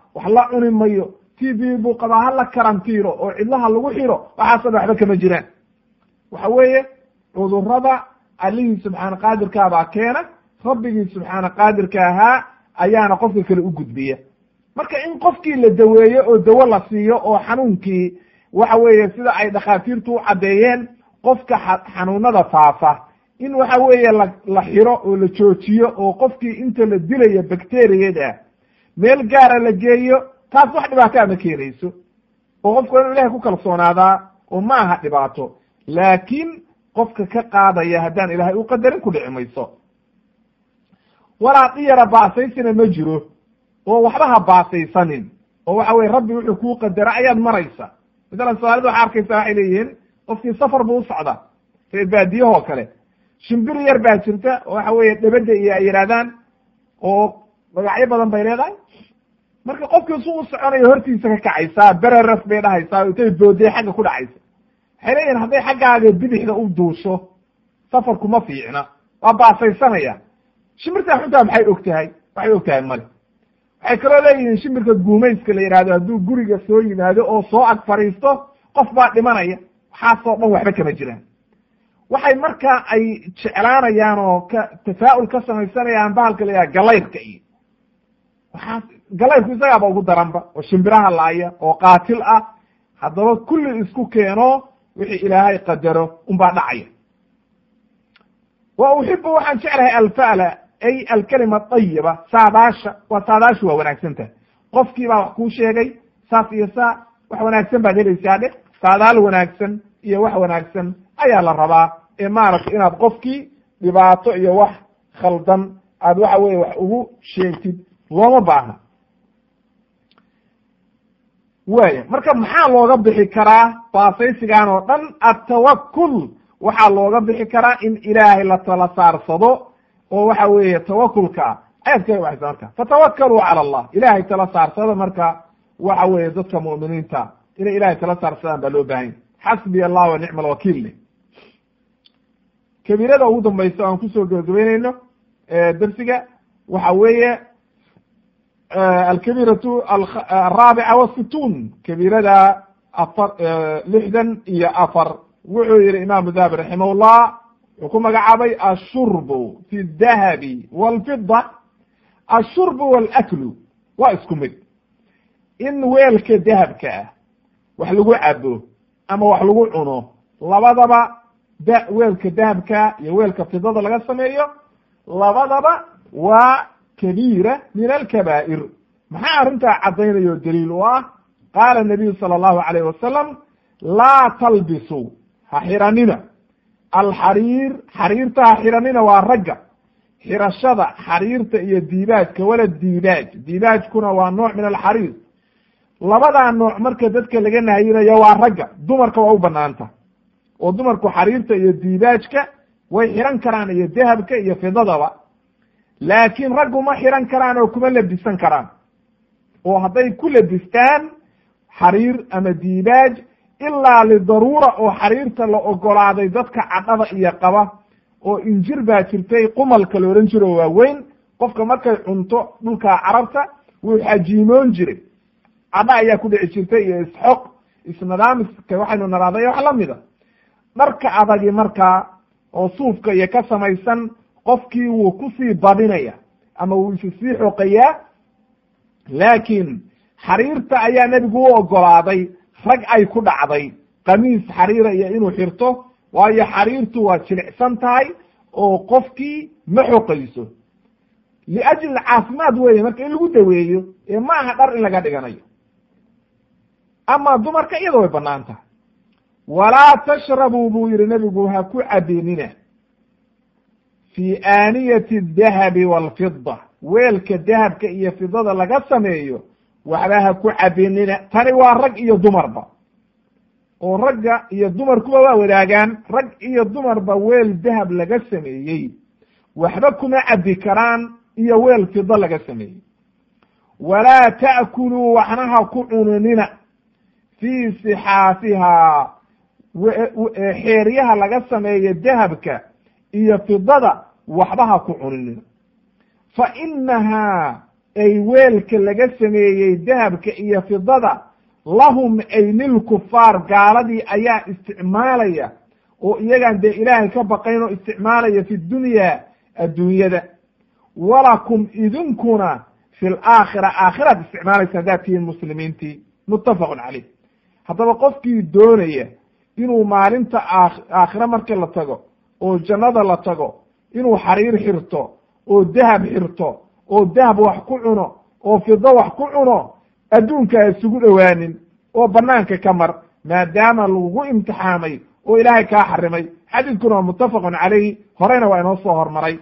wax la cuni mayo t v buu qabaa ha la karantiiro oo cidlaha lagu xiro waxaasoo dhan waxba kama jiraan waxa weeye cudurada allihii subxaana qaadirkaabaa keena rabbigii subxaana qaadirka ahaa ayaana qofka kale u gudbiya marka in qofkii la daweeyo oo dawo la siiyo oo xanuunkii waxa weeye sida ay dhakhaatiirtu u caddeeyeen qofka xanuunada faafa in waxa weeye la la xiro oo la joojiyo oo qofkii inta la dilayo bacteriyada meel gaara la geeyo taas wax dhibaataa ma keenayso oo qofku waa inu ilahay ku kalsoonaadaa oo ma aha dhibaato laakiin qofka ka qaadaya haddaan ilaahay u qadarin ku dhici mayso walaa diyara baasaysina ma jiro oo waxba ha baasaysanin oo waxa weye rabbi wuxuu kuu qadara ayaad maraysa masalan soomaalida waxaa arkaysa waxay leeyihiin qofkii safar buu u socdaa reer baadiyahoo kale shimbir yar baa jirta oo waxa weeye dhebada iyo ay yidhahdaan oo magacyo badan bay leedahay marka qofkii su u soconayo hortiisa ka kacaysaa bereraf bay dhahaysaa intay boodee xagga ku dhacaysa waxay leeyihin hadday xaggaaga bidixda u duusho safarku ma fiicna waa baasaysanaya shimbirtaa xuntaa maxay og tahay waxay og tahay male waxay kaloo leeyihiin shimbirka guumayska la yidhahdo hadduu guriga soo yimaado oo soo ag fadhiisto qof baa dhimanaya waxaasoo dhan waxba kama jiraan waxay markaa ay jeclaanayaan oo ka tafaa'ul ka samaysanayaan bahalka la yidhaha galayrka iyo waxaas galayrku isagaaba ugu daranba oo shimbiraha laaya oo qaatil ah haddaba kulli isku keeno wixii ilaahay qadaro unbaa dhacaya wa uxibu waxaan jeclahay alfa'la ay alkalima ayiba saadaasha waa saadaashu waa wanaagsan tahay qofkii baa wax kuu sheegay saas iyo saa wax wanaagsan baad helaysaa dhe saadaal wanaagsan iyo wax wanaagsan ayaa la rabaa ee maaragtay inaad qofkii dhibaato iyo wax khaldan aad waxa weye wax ugu sheegtid looma baahna waya marka maxaa looga bixi karaa baasaysigan oo dhan atawakul waxaa looga bixi karaa in ilaahay la tala saarsado oo waxa weeye tawakulka ayaad ka waxaysa marka fatawakkaluu cala allah ilahay tala saarsada marka waxa weeye dadka mu'miniinta inay ilahay tala saarsadaan baa loo baahanya xasbiya allah wa nicma alwakiil leh kabiirada ugu dambaysa aan kusoo gabagabeyneyno darsiga waxa weeye alkabiratu araabica wasittuun kabiirada afar lixdan iyo afar wuxuu yihi imaamu dahabi raximahullah wuxuu ku magacaabay ashurbu fi dahabi walfida ashurbu walaklu waa isku mid in weelka dahabka ah wax lagu cabo ama wax lagu cuno labadaba da weelka dahabka iyo weelka fidada laga sameeyo labadaba waa kabiira min alkabaa'ir maxaa arrintaa caddaynayo daliil u ah qaala nabiyu sala allahu alayh wasalam laa talbisu ha xiranina alxariir xariirta ha xiranina waa ragga xirashada xariirta iyo diibaajka wala diibaaj diibaajkuna waa nooc min alxariir labadaa nooc marka dadka laga nahayinayo waa ragga dumarka waa u banaanta oo dumarku xariirta iyo diibaajka way xiran karaan iyo dahabka iyo fidadaba laakiin raggu ma xiran karaan oo kuma labisan karaan oo hadday ku labistaan xariir ama diibaaj ilaa lidaruura oo xariirta la ogolaaday dadka cadhada iyo qaba oo injir baa jirtay qumalka la odhan jiro waaweyn qofka markay cunto dhulka carabta wuu xajiimoon jiray cadha ayaa ku dhici jirtay iyo isxoq isnadaamiska waxaynu naraaday wax lamida dharka adagi markaa oo suufka iyo ka samaysan qofkii wuu kusii badinaya ama wuu isi sii xoqayaa laakiin xariirta ayaa nebigu u ogolaaday rag ay ku dhacday kamiis xariira iyo inuu xirto waayo xariirtu waa jilicsan tahay oo qofkii ma xoqayso liajli caafimaad weeye marka in lagu daweeyo ee ma aha dhar in laga dhiganayo ama dumarka iyada way banaan tahay walaa tashrabuu buu yihi nebigu ha ku cabinina fi aaniyati adahabi walfida weelka dahabka iyo fidada laga sameeyo waxba ha ku cabinina tani waa rag iyo dumarba oo ragga iyo dumarkuba waa wadaagaan rag iyo dumarba weel dahab laga sameeyey waxba kuma cabi karaan iyo weel fido laga sameeyey walaa ta'kuluu waxna ha ku cununina fii sixaafihaa xeeryaha laga sameeyo dahabka iyo fidada waxba ha ku cununina fa inahaa ay weelka laga sameeyey dahabka iyo fidada lahum ay lilkufaar gaaladii ayaa isticmaalaya oo iyagaan dee ilaahay ka baqayn oo isticmaalaya fi dunya adduunyada walakum idinkuna fi laakhira aakhiraad isticmaalaysa haddaad tihiin muslimiintii muttafaqun caleyh haddaba qofkii doonaya inuu maalinta aakhire markii la tago oo jannada la tago inuu xariir xirto oo dahab xirto oo dahab wax ku cuno oo fido wax ku cuno adduunka ha isugu dhowaanin oo banaanka ka mar maadaama lagugu imtixaamay oo ilaahay kaa xarimay xadiidkuna waa muttafaqun calayhi horeyna waa inoo soo hormaray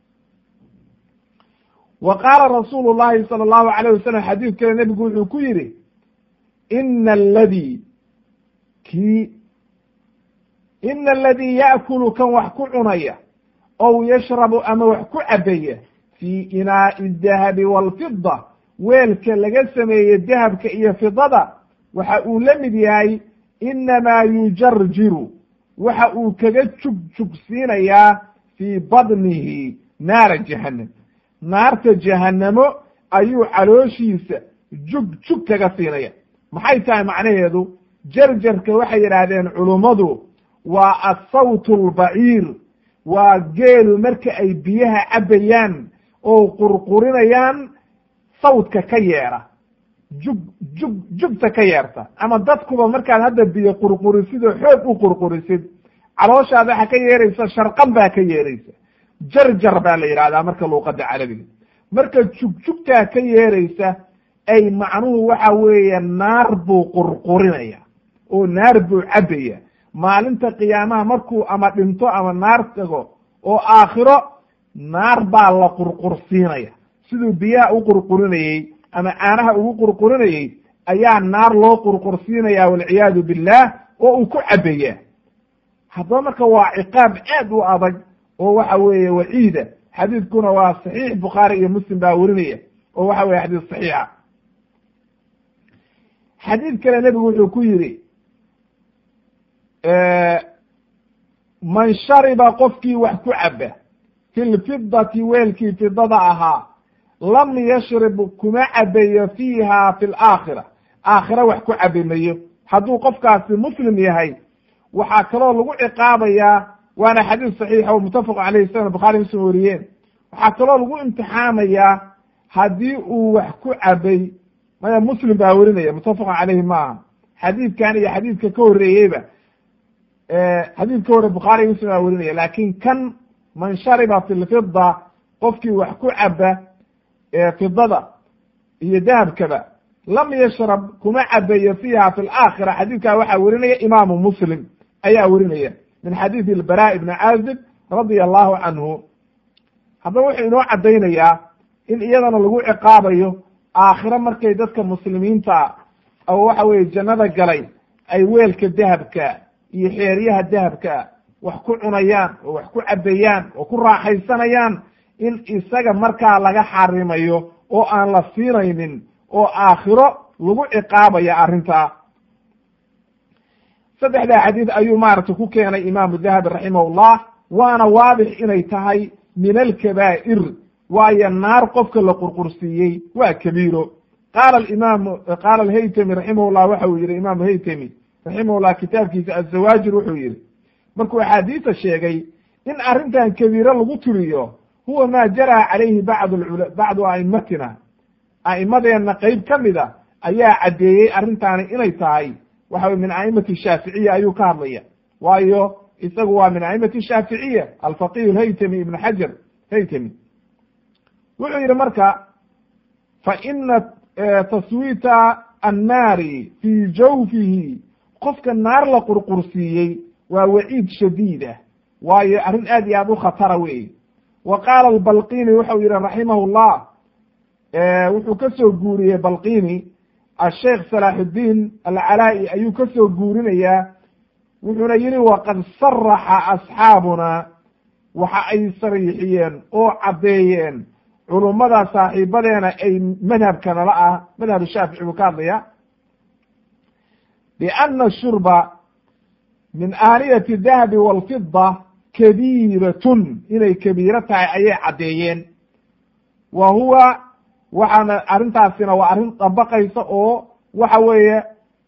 wa qaala rasuulu llahi sala allahu alayh wasalam xadiid kale nebigu wuxuu ku yidhi ina aladii kii ina aladii yaakulu kan wax ku cunaya ow yashrabu ama wax ku cabaya fii inaa'i dahabi waalfida weelka laga sameeye dahabka iyo fidada waxa uu la mid yahay inamaa yujarjiru waxa uu kaga jug jugsiinayaa fii badnihi naara jahannam naarta jahannamo ayuu calooshiisa jug jug kaga siinaya maxay tahay macnaheedu jarjarka waxay yidhaahdeen culummadu waa asawt albaciir waa geelu marka ay biyaha cabbayaan oo qurqurinayaan sawdka ka yeera jug jug jugta ka yeerta ama dadkuba markaad hadda biyo qurqurisid oo xoog u qurqurisid calooshaada waxa ka yeeraysa sharqan baa ka yeeraysa jarjar baa la yidhahdaa marka luuqada carabiga marka jugjugtaa ka yeeraysa ay macnuhu waxa weeye naar buu qurqurinaya oo naar buu cabbaya maalinta qiyaamaha markuu ama dhinto ama naar tago oo aakhiro naar baa la qurqursiinaya siduu biyaha u qurqurinayey ama caanaha ugu qurqurinayey ayaa naar loo qurqursiinaya walciyaadu billah oo uu ku cabaya haddaba marka waa ciqaab aad u adag oo waxa weeye waciida xadiidkuna waa saxiix bukhaari iyo muslim baa werinaya oo waxa weye xadiis saxiixa xadiid kale nebigu wuxuu ku yidhi man shariba qofkii wax ku caba fi lfidati weelkii fidada ahaa lam yashrib kuma cabayo fiiha fi laakhira aakhira wax ku cabi mayo hadduu qofkaasi muslim yahay waxaa kaloo lagu ciqaabayaa waana xadiis saxiixa oo muttafaq caleyh sna bukhari muslim wariyeen waxaa kaloo lagu imtixaamayaa haddii uu wax ku cabay maya muslim baa werinaya muttafaqun caleyhi maaha xadiidkan iyo xadiidka ka horreeyeyba xadiid ka horre bukhaari muslim baa werinaya laakin kan man shariba fi lfida qofkii wax ku caba fidada iyo dahabkaba lam yashrab kuma cabayo fiiha fi laakhira xadiidkaa waxaa werinaya imaamu muslim ayaa werinaya min xadiidi ilbara ibni caazib radia allahu canhu haddaba wuxuu inoo caddaynayaa in iyadana lagu ciqaabayo aakhiro markay dadka muslimiinta oo waxa weye jannada galay ay weelka dahabka iyo xeeryaha dahabka wax ku cunayaan oo wax ku cabayaan oo ku raaxaysanayaan in isaga markaa laga xarimayo oo aan la siinaynin oo aakhiro lagu ciqaabaya arrintaa saddexdaa xadiid ayuu maaragtay ku keenay imaamu dahabi raximahullah waana waadix inay tahay min alkabaa'ir waayo naar qofka la qurqursiiyey waa kabiiro qaala imaamu qaala alhaytami raximahullah waxa uu yihi imaamu haytami raximahullah kitaabkiisa azawaajir wuxuu yihi markuu axaadiisa sheegay in arrintan kabiiro lagu tiriyo huwa ma jaraa calayhi bacd bacdu a'imatina a'imadeenna qeyb ka mida ayaa caddeeyey arrintaani inay tahay waxa wey min a'imati shaaficiya ayuu ka hadlaya waayo isagu waa min a'imati shaaficiya alfaqih alhaytami ibn xajar haytami wuxuu yihi marka fa ina taswiita annaari fii jawfihi qofka naar la qurqursiiyey waa waciid shadiid ah waayo arrin aad iyo aad u khatara wey wa qaala albalqini wuxuu yihi raximah llah wuxuu ka soo guuriyey balqini asheikh salaaxudiin alcalaa'i ayuu ka soo guurinayaa wuxuuna yihi waqad saraxa asxaabuna waxa ay sariixiyeen oo caddeeyeen culummada saaxiibadeena ay madhabka nala ah madhab shaafici buu ka hadlaya biana shurba min aaniyati dahabi walfida kabiiratun inay kabiiro tahay ayay caddeeyeen wa huwa waxaana arrintaasina waa arrin dabaqaysa oo waxa weeye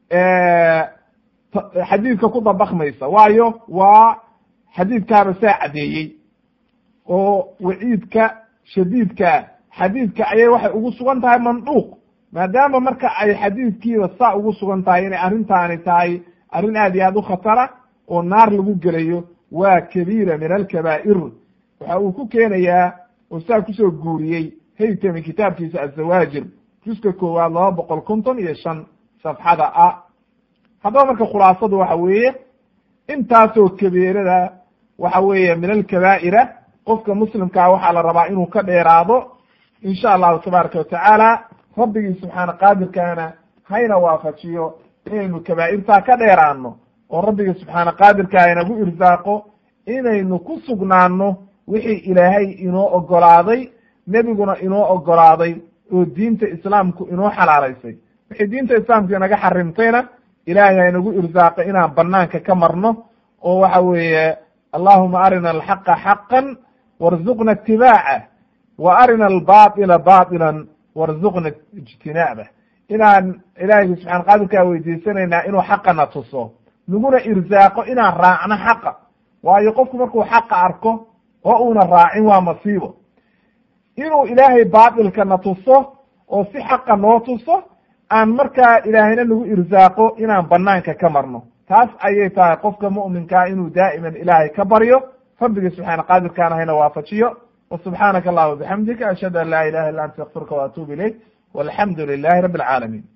xadiidka ku dabaqmaysa waayo waa xadiidkaaba saa caddeeyey oo waciidka shadiidka xadiidka ayay waxay ugu sugan tahay manduuq maadaama marka ay xadiidkiiba saa ugu sugan tahay inay arrintaani tahay arrin aad iyo aad u khatara oo naar lagu gelayo waa kabiira min alkabaa'ir waxa uu ku keenayaa oo saa kusoo guuriyey haytami kitaabkiisa azawaajir juska koowaad laba boqol konton iyo shan safxada ah haddaba marka khulaasadu waxa weeye intaasoo kabiirada waxa weeye min alkabaa'ira qofka muslimkaa waxaa la rabaa inuu ka dheeraado insha allahu tabaaraka watacaala rabbigii subxaana qaadirkaana hayna waafajiyo inaynu kabaa'irtaa ka dheeraano oo rabbigii subxaana qaadirkaa inagu irsaaqo inaynu ku sugnaano wixii ilaahay inoo ogolaaday nebiguna inoo ogolaaday oo diinta islaamku inoo xalaalaysay wixii diinta islaamku inaga xarimtayna ilaahay haynagu irsaaqo inaan banaanka ka marno oo waxa weeye allahuma arina alxaqa xaqan warzuqna itibaaca wa arina albaila baطila warzuqna ijtinaabah inaan ilaahiygi subxana qaadirkaa weydiisanaynaa inuu xaqana tuso naguna irsaaqo inaan raacno xaqa waayo qofku markuu xaqa arko oo uuna raacin waa masiibo inuu ilaahay baatilkana tuso oo si xaqa noo tuso aan markaa ilaahayna nagu irsaaqo inaan banaanka ka marno taas ayay tahay qofka mu'minkaa inuu daa'iman ilaahay ka baryo rabbigii subxaana qaadirkaana hayna waafajiyo wa subxaanaka allahuma bixamdika ashhadu an laa ilaha illa anta akfiruka wa atuubu ilayk walxamdu lilahi rabbi alcaalamiin